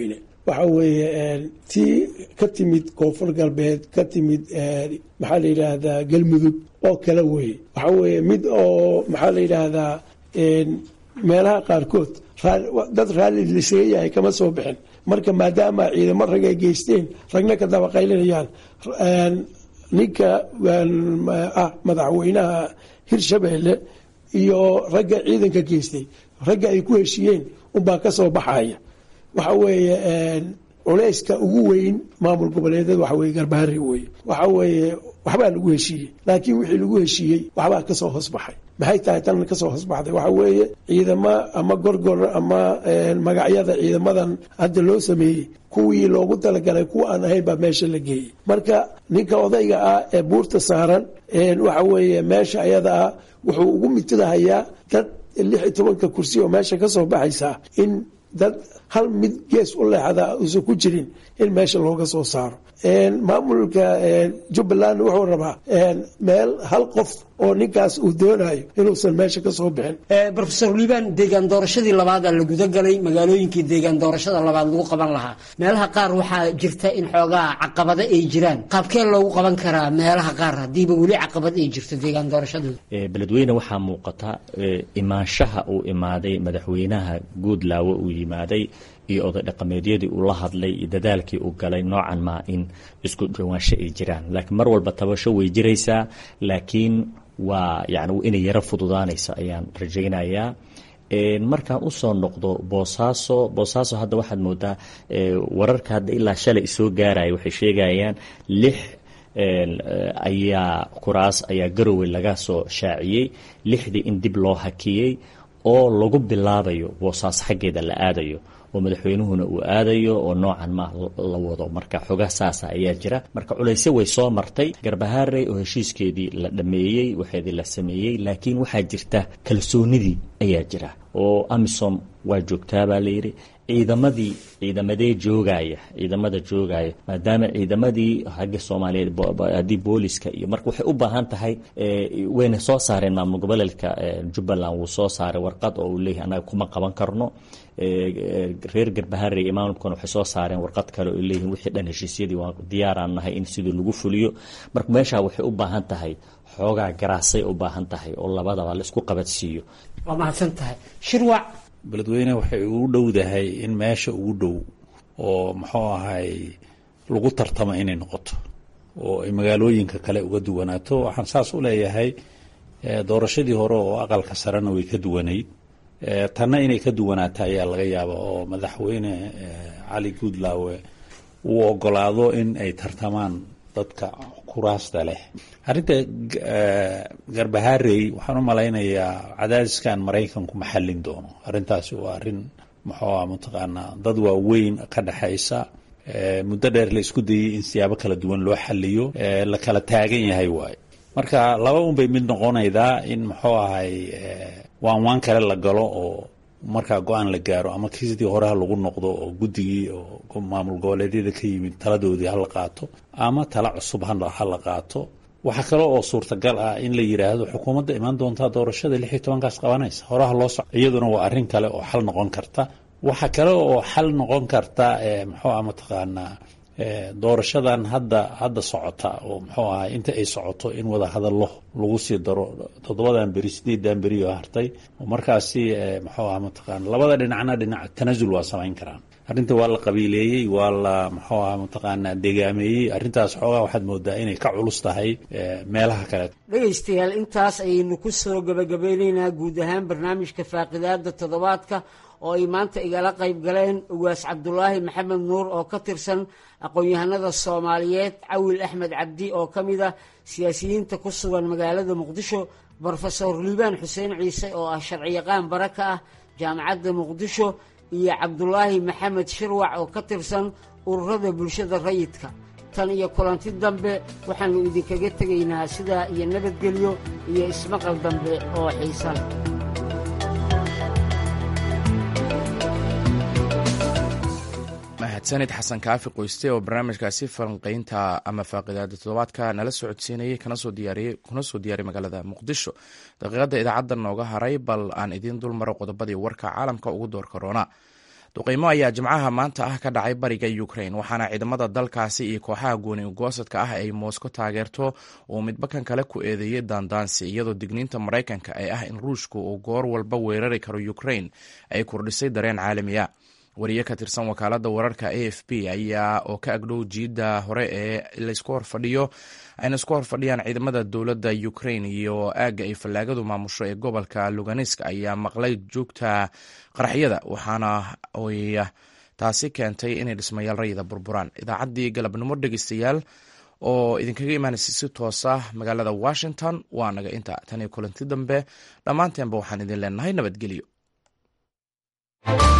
waxa weeye tii ka timid koonfur galbeed ka timid maxaa la yidhaahdaa galmudug oo kale weeye waxa weeye mid oo maxaa la yidhaahdaa meelaha qaarkood dad raalli lisaga yahay kama soo bixin marka maadaama ciidamo rag ay geysteen ragna ka dabaqaylinayaan ninka ah madaxweynaha hirshabeelle iyo ragga ciidanka geystay ragga ay ku heshiiyeen unbaa ka soo baxaya waxa weeye culeyska ugu weyn maamul goboleedyada waxa weye garbaharri weye waxa weeye waxbaa lagu heshiiyey laakiin wixii lagu heshiiyey waxbaa kasoo hoosbaxay maxay tahay tan kasoo hoosbaxday waxa weeye ciidamo ama gorgor ama magacyada ciidamadan hadda loo sameeyey kuwii loogu talagalay kuwa aan ahayn baa meesha la geeyey marka ninka odayga ah ee buurta saaran waxa weeye meesha ayada ah wuxuu ugu mitadahayaa dad lix iyo tobanka kursi oo meesha kasoo baxaysa in dad hal mid gees u leexda uusan ku jirin in meesha looga soo saaro maamulka jubbaland wuxuu rabaa meel hal qof oo ninkaas uu doonayo inuusan meesha ka soo bixin rofesor liibaan deegaan doorashadii labaadaa la gudagalay magaalooyinkii deegaan doorashada labaad lagu qaban lahaa meelaha qaar waxaa jirta in xoogaa caqabado ay jiraan qaabkee loogu qaban karaa meelaha qaar haddiiba weli caqabad ay jirto deegaan doorashadooda beledweyne waxaa muuqata imaanshaha uu imaaday madaxweynaha guudlaawo uu yimaaday iyo oday dhaqameedyadii uu la hadlay iyo dadaalkii uu galay noocan maa in isku dhawaansho ay jiraan laakiin mar walba tabasho way jiraysaa laakiin waa yani inay yaro fududaanayso ayaan rajaynayaa markaan usoo noqdo boosaaso boosaaso hadda waxaad moodaa wararka hadda ilaa shalay isoo gaaraya waxay sheegayaan lix ayaa kuraas ayaa garowe laga soo shaaciyey lixdii in dib loo hakiyey oo lagu bilaabayo boosaaso xaggeeda la aadayo oo madaxweynuhuna uu aadayo oo noocan ma la wado marka xoga saasa ayaa jira marka culayse way soo martay garbahaarey oo heshiiskeedii la dhameeyey waxeedii la sameeyey laakiin waxaa jirta kalsoonidii ayaa jira oo amisom waa joogtaa baa layidhi ciidamadii ciidamadee joogaya ciidamada joogaya maadaama ciidamadii hagga soomaaliyeed haddii booliska iyo marka waxay u baahan tahay wayna soo saareen maamul goboleedka jubbaland wuu soo saaray warqad oo uu leeyahay annaga kuma qaban karno reer garbaharey iyo maamulkan waxay soo saareen warqad kale oo leeyihin wixii dhan heshiisyadii waa diyaaraan nahay in sidii lagu fuliyo marka meeshaa waxay u baahan tahay xoogaa garaasay u baahan tahay oo labadaba la isku qabadsiiyo waa mahadsan tahay shirwac beledweyne waxay ugu dhowdahay in meesha ugu dhow oo muxuu ahay lagu tartamo inay noqoto oo ay magaalooyinka kale uga duwanaato waxaan saas u leeyahay doorashadii hore oo aqalka sarena way ka duwanayd tanna inay ka duwanaata ayaa laga yaaba oo madaxweyne cali guudlaawe uu ogolaado in ay tartamaan dadka kuraasta leh arrinta garbaharey waxaan u malaynayaa cadaadiskan maraykanku ma xallin doono arrintaasi waa arrin muxuu ah mataqaanaa dad waaweyn ka dhexaysa muddo dheer la isku dayey in siyaabo kala duwan loo xaliyo la kala taagan yahay waayo marka laba un bay mid noqonaydaa in muxuu ahay waan waan kale la galo oo markaa go-aan la gaaro ama kiisidii hore ha lagu noqdo oo guddigii oo maamul goboleedyada ka yimid taladoodii ha la qaato ama tala cusub ha la qaato waxaa kale oo suurtagal ah in la yidhaahdo xukuumadda imaan doontaa doorashada lix iyo tobankaas qabanaysa horaha loo soco iyaduna waa arrin kale oo xal noqon karta waxaa kale oo xal noqon karta muxuu ah mataqaanaa doorashadan hadda hadda socota oo muxuu ahay inta ay socoto in wada hadallo lagu sii daro toddobadan beri sideedan beri oo hartay oo markaasi muxuu ah mataqaana labada dhinacna dhinac tanaasul waa samayn karaan arrinta waa la qabiileeyey waa la muxuu ah mataqaanaa degaameeyey arrintaas xoogaa waxaad moodaa inay ka culus tahay meelaha kale dhegaystayaal intaas ayaynu ku soo gabagabeyneynaa guud ahaan barnaamijka faaqidaada toddobaadka oo ay maanta igala qayb galeen ugaas cabdulaahi maxamed nuur oo ka tirsan aqoon-yahanada soomaaliyeed cawil axmed cabdi oo ka mid ah siyaasiyiinta ku sugan magaalada muqdisho brofesor liibaan xuseen ciise oo ah sharciyaqaan bara ka ah jaamacadda muqdisho iyo cabdulaahi maxamed shirwac oo ka tirsan ururada bulshada rayidka tan iyo kulanti dambe waxaannu idinkaga tegaynaa sidaa iyo nabadgelyo iyo ismaqal dambe oo xiisan mahadsanid xasan kaafi qoyste oo barnaamijkaasi falanqeynta ama faaqidaada toddobaadka nala socodsiinayay kuna soo diyaariyay magaalada muqdisho daqiiqadda idaacadda nooga haray bal aan idiin dul maro qodobadii warka caalamka ugu door korona duqeymo ayaa jimcaha maanta ah ka dhacay bariga ukrain waxaana ciidamada dalkaasi iyo kooxaha gooni ugoosadka ah ay moosko taageerto uu midbakan kale ku eedeeyey daandaansi iyadoo digniinta maraykanka ee ah in ruushku uu goor walba weerari karo ukrain ay kordhisay dareen caalamiya wariye ka tirsan wakaalada wararka a f b ayaa oo ka agdhow jiidda hore ee laysku horfadhiyo ayna isku horfadhiyaan ciidamada dowladda ukrain iyo aagga ay fallaagadu maamusho ee gobolka luganisk ayaa maqlay joogta qaraxyada waxaana ay taasi keentay inay dhismayaal rayida burburaan idaacaddii galabnimo dhegeystayaal oo idinkaga imaanaysa si toosa magaalada washington waa naga inta tan iyo kulanti dambe dhammaanteenba waxaan idin leenahay nabadgelyo